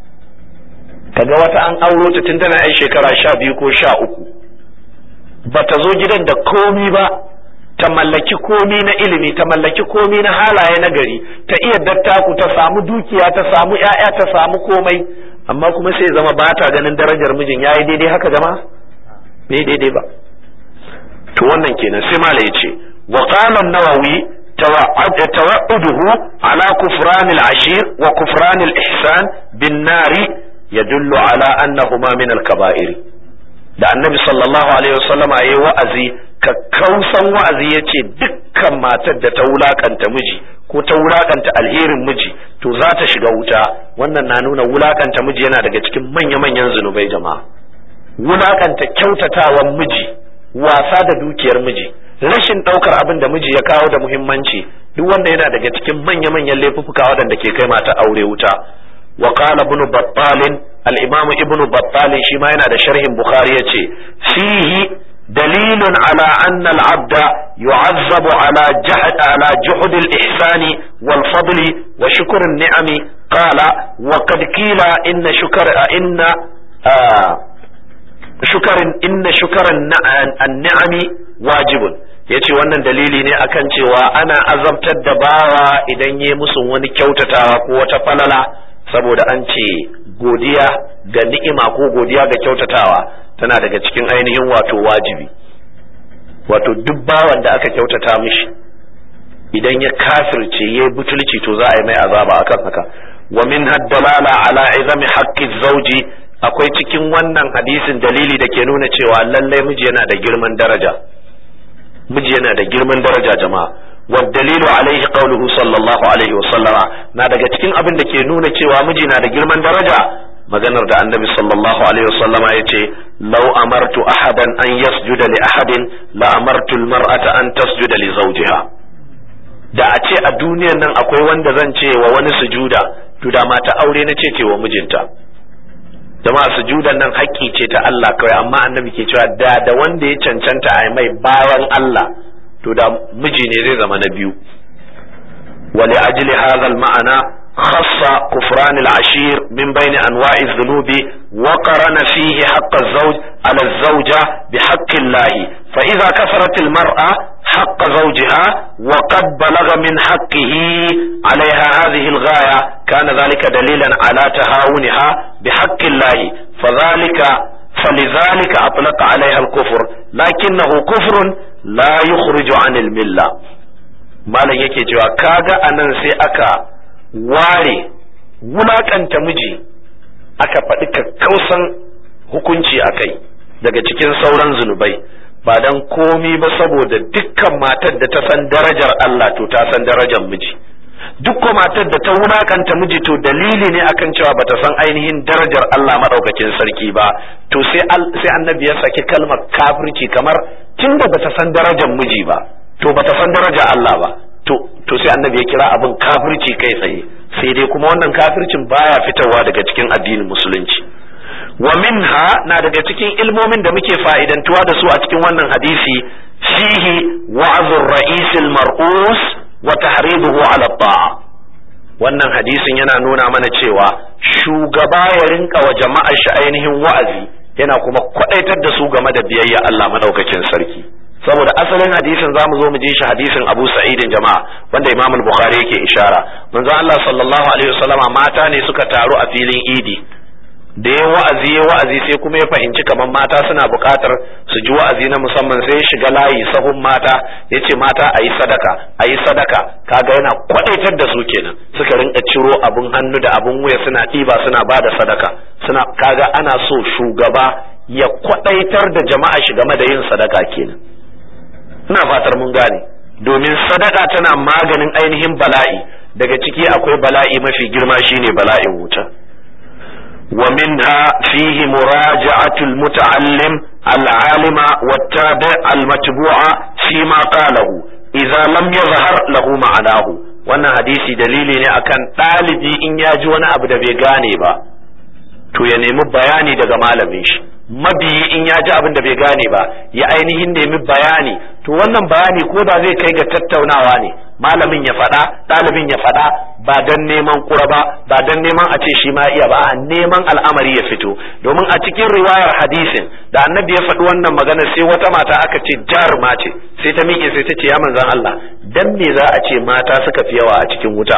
kaga wata an auro ta tun tana yan shekara sha biyu ko sha uku ba ta zo gidan da komi ba ta mallaki komi na ilimi ta mallaki komi na halaye na gari ta iya dattaku ta samu dukiya ta samu ‘ya'ya ta samu komai amma kuma sai zama ba ta ganin darajar mijin ya yi daidai haka jama bai daidai ba to wannan kenan sai mala ya ce wa qala nawawi tawa'uduhu ala kufran al-ashir wa kufran al-ihsan bin nari yadullu ala annahuma min al-kaba'ir da annabi sallallahu alaihi wasallama yayi wa'azi kakkausan wa'azi yace dukkan matar da ta wulakanta miji ko ta wulakanta alherin miji to za ta shiga wuta wannan na nuna wulakanta miji yana daga cikin manya-manyan zunubai jama'a wulakanta kyautatawan miji wasa da dukiyar miji rashin ɗaukar abin da miji ya kawo da muhimmanci duk wanda yana daga cikin manya-manyan laifuffuka waɗanda ke kai mata aure wuta wa qala ibn battal al-imam ibn battal shi ma yana da sharhin bukhari yace fihi dalilun ala anna al-abda yu'azzabu ala jahd ala juhd al-ihsani wal fadli wa shukr an-ni'ami qala wa qad qila inna shukr inna shukarin inna shukaran an-ni'ami wajibun yace wannan dalili ne akan cewa ana azabtar da bawa idan yi musu wani kyautatawa ko wata falala saboda an ce godiya ga ni'ima ko godiya ga kyautatawa tana daga cikin ainihin wato wajibi wato duk bawan da aka kyautata mishi idan ya kafirce ya butulci to za a yi mai azaba akan haka wa min haddalala ala izami haqqi zawji akwai cikin wannan hadisin dalili da ke nuna cewa lallai miji yana da girman daraja miji yana da girman daraja jama'a والدليل عليه قوله صلى الله عليه وسلم na daga cikin abin da ke nuna cewa miji na da girman daraja maganar da annabi sallallahu alaihi wasallama ya ce law amartu ahadan an yasjuda li ahadin la amartu almar'ata an tasjuda li zawjiha da a ce a duniyan nan akwai wanda zan ce wa wani sujuda to da mata aure na ce ce wa mijinta jama'a sujudan nan haƙƙi ce ta Allah kawai amma annabi ke cewa da da wanda ya cancanta a mai bayan Allah to da miji ne zai zama na biyu wali ajli hadha al-ma'ana khassa kufran al-ashir min bayni anwa'i adh-dhunubi wa qarana fihi haqq az-zawj 'ala az-zawja bi haqqi Allah fa idha kafarat al-mar'a haqq zawjiha wa qad balagha min haqqihi 'alayha hadhihi al-ghaya kana zalika dalilan ala tahawuniha bi haqqillahi fadhalika فلذلك أطلق عليها الكفر لكنه كفر لا يخرج عن الملة malam yake cewa kaga anan sai aka ware wulakanta miji aka faɗi kakkausan hukunci a kai daga cikin sauran zunubai ba dan komi ba saboda dukkan matar da ta san darajar Allah to ta san darajar miji duk matar da ta wulakanta miji to dalili ne akan cewa bata san ainihin darajar Allah madaukakin sarki ba to sai sai annabi ya saki kalmar kafirci kamar tunda bata san darajar miji ba to bata san darajar Allah ba to to sai annabi ya kira abin kafirci kai tsaye sai dai kuma wannan kafircin baya fitowa daga cikin addinin musulunci wa minha na daga cikin ilmomin da muke fa'idantuwa da su a cikin wannan hadisi fihi wa'azur ra'isil mar'us wa tahriduhu ala ta'a wannan hadisin yana nuna mana cewa shugaba ya rinka wa jama'ar shi ainihin wa'azi yana kuma kwadaitar da su game da biyayya Allah madaukakin sarki saboda asalin hadisin zamu zo mu ji shi hadisin Abu Sa'idin jama'a wanda Imam Bukhari yake ishara manzo Allah sallallahu alaihi wasallama mata ne suka taru a filin Idi da ya wa'azi ya wa'azi sai kuma ya fahimci kamar mata suna buƙatar su ji wa'azi na musamman sai ya shiga layi sahun mata ya ce mata a yi sadaka a yi sadaka kaga yana kwadaitar da su kenan suka rinka ciro abun hannu da abun wuya suna ɗiba suna ba da sadaka suna kaga ana so shugaba ya kwadaitar da jama'a shi game da yin sadaka kenan ina fatar mun gane domin sadaka tana maganin ainihin bala'i daga ciki akwai bala'i mafi girma shine bala'in wuta ومنها فيه مراجعة المتعلم العالم والتابع المتبوع فيما قاله إذا لم يظهر له معناه wannan hadisi dalili ne akan ɗalibi in ya ji wani abu da bai gane ba to ya nemi bayani daga malamin shi mabiyi in ya ji abin da bai gane ba ya ainihin nemi bayani to wannan bayani ko da zai kai ga tattaunawa ne malamin ya faɗa ɗalibin ya faɗa ba don neman kura ba ba don neman a ce shi ma iya ba a neman al'amari ya fito domin a cikin riwayar hadisin da annabi ya faɗi wannan magana sai wata mata aka ce jaruma ce sai ta miƙe sai ta ce ya manzan Allah dan me za a ce mata suka fi yawa a cikin wuta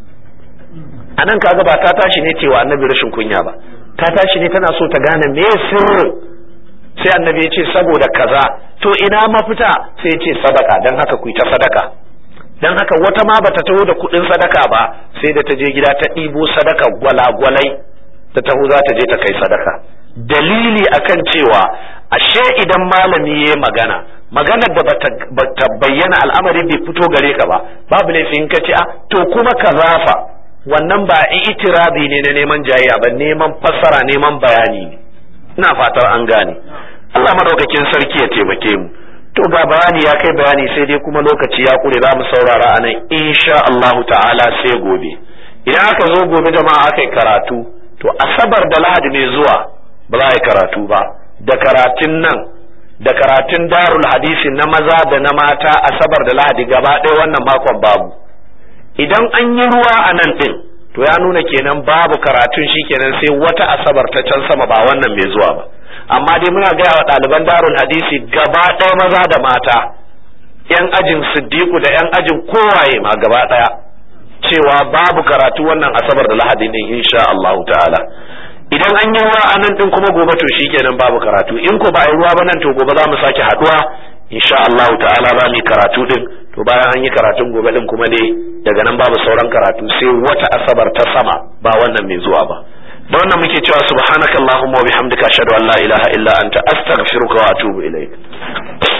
anan kaga ba ta tashi ne cewa annabi rashin kunya ba ta tashi ne tana so ta gane me sirrin sai annabi ya ce saboda kaza to ina mafita sai ya ce sadaka dan haka ku ta sadaka dan haka wata ma bata taho da kuɗin sadaka ba sai da ta je gida ta ɗibo sadaka gwalagwalai ta taho za ta je ta kai sadaka dalili akan cewa ashe idan malami ya magana maganar da bata bayyana al'amari bai fito gare ka ba babu laifin ka ce a to kuma kaza fa wannan ba itirabi ne na neman jayayya ba neman fassara neman bayani ne ina fatar an gane Allah madaukakin sarki ya taimake mu to ga bayani ya kai bayani sai dai kuma lokaci ya kure za mu saurara a nan insha Allahu ta'ala sai gobe idan aka zo gobe jama'a aka yi karatu to asabar da lahadi mai zuwa ba za a yi karatu ba da karatun nan da karatun darul hadisi na maza da na mata asabar da lahadi gaba ɗaya wannan makon babu idan an yi ruwa a nan ɗin to ya nuna kenan babu karatun shi kenan sai wata asabar ta can sama ba wannan mai zuwa ba amma dai muna gaya wa ɗaliban darul hadisi gaba ɗaya maza da mata yan ajin siddiqu da yan ajin kowaye ma gaba ɗaya cewa babu karatu wannan asabar da lahadi ne insha Allah ta'ala idan an yi ruwa a nan ɗin kuma gobe to shikenan babu karatu in ko ba a yi ruwa ba nan to gobe za mu sake haɗuwa insha Allah ta'ala za mu yi karatu din to bayan an yi karatun gobe din kuma dai daga nan babu sauran karatu sai wata asabar ta sama ba wannan mai zuwa ba da wannan muke cewa subhanakallahumma wa bihamdika ashhadu an la ilaha illa anta astaghfiruka wa atubu ilaik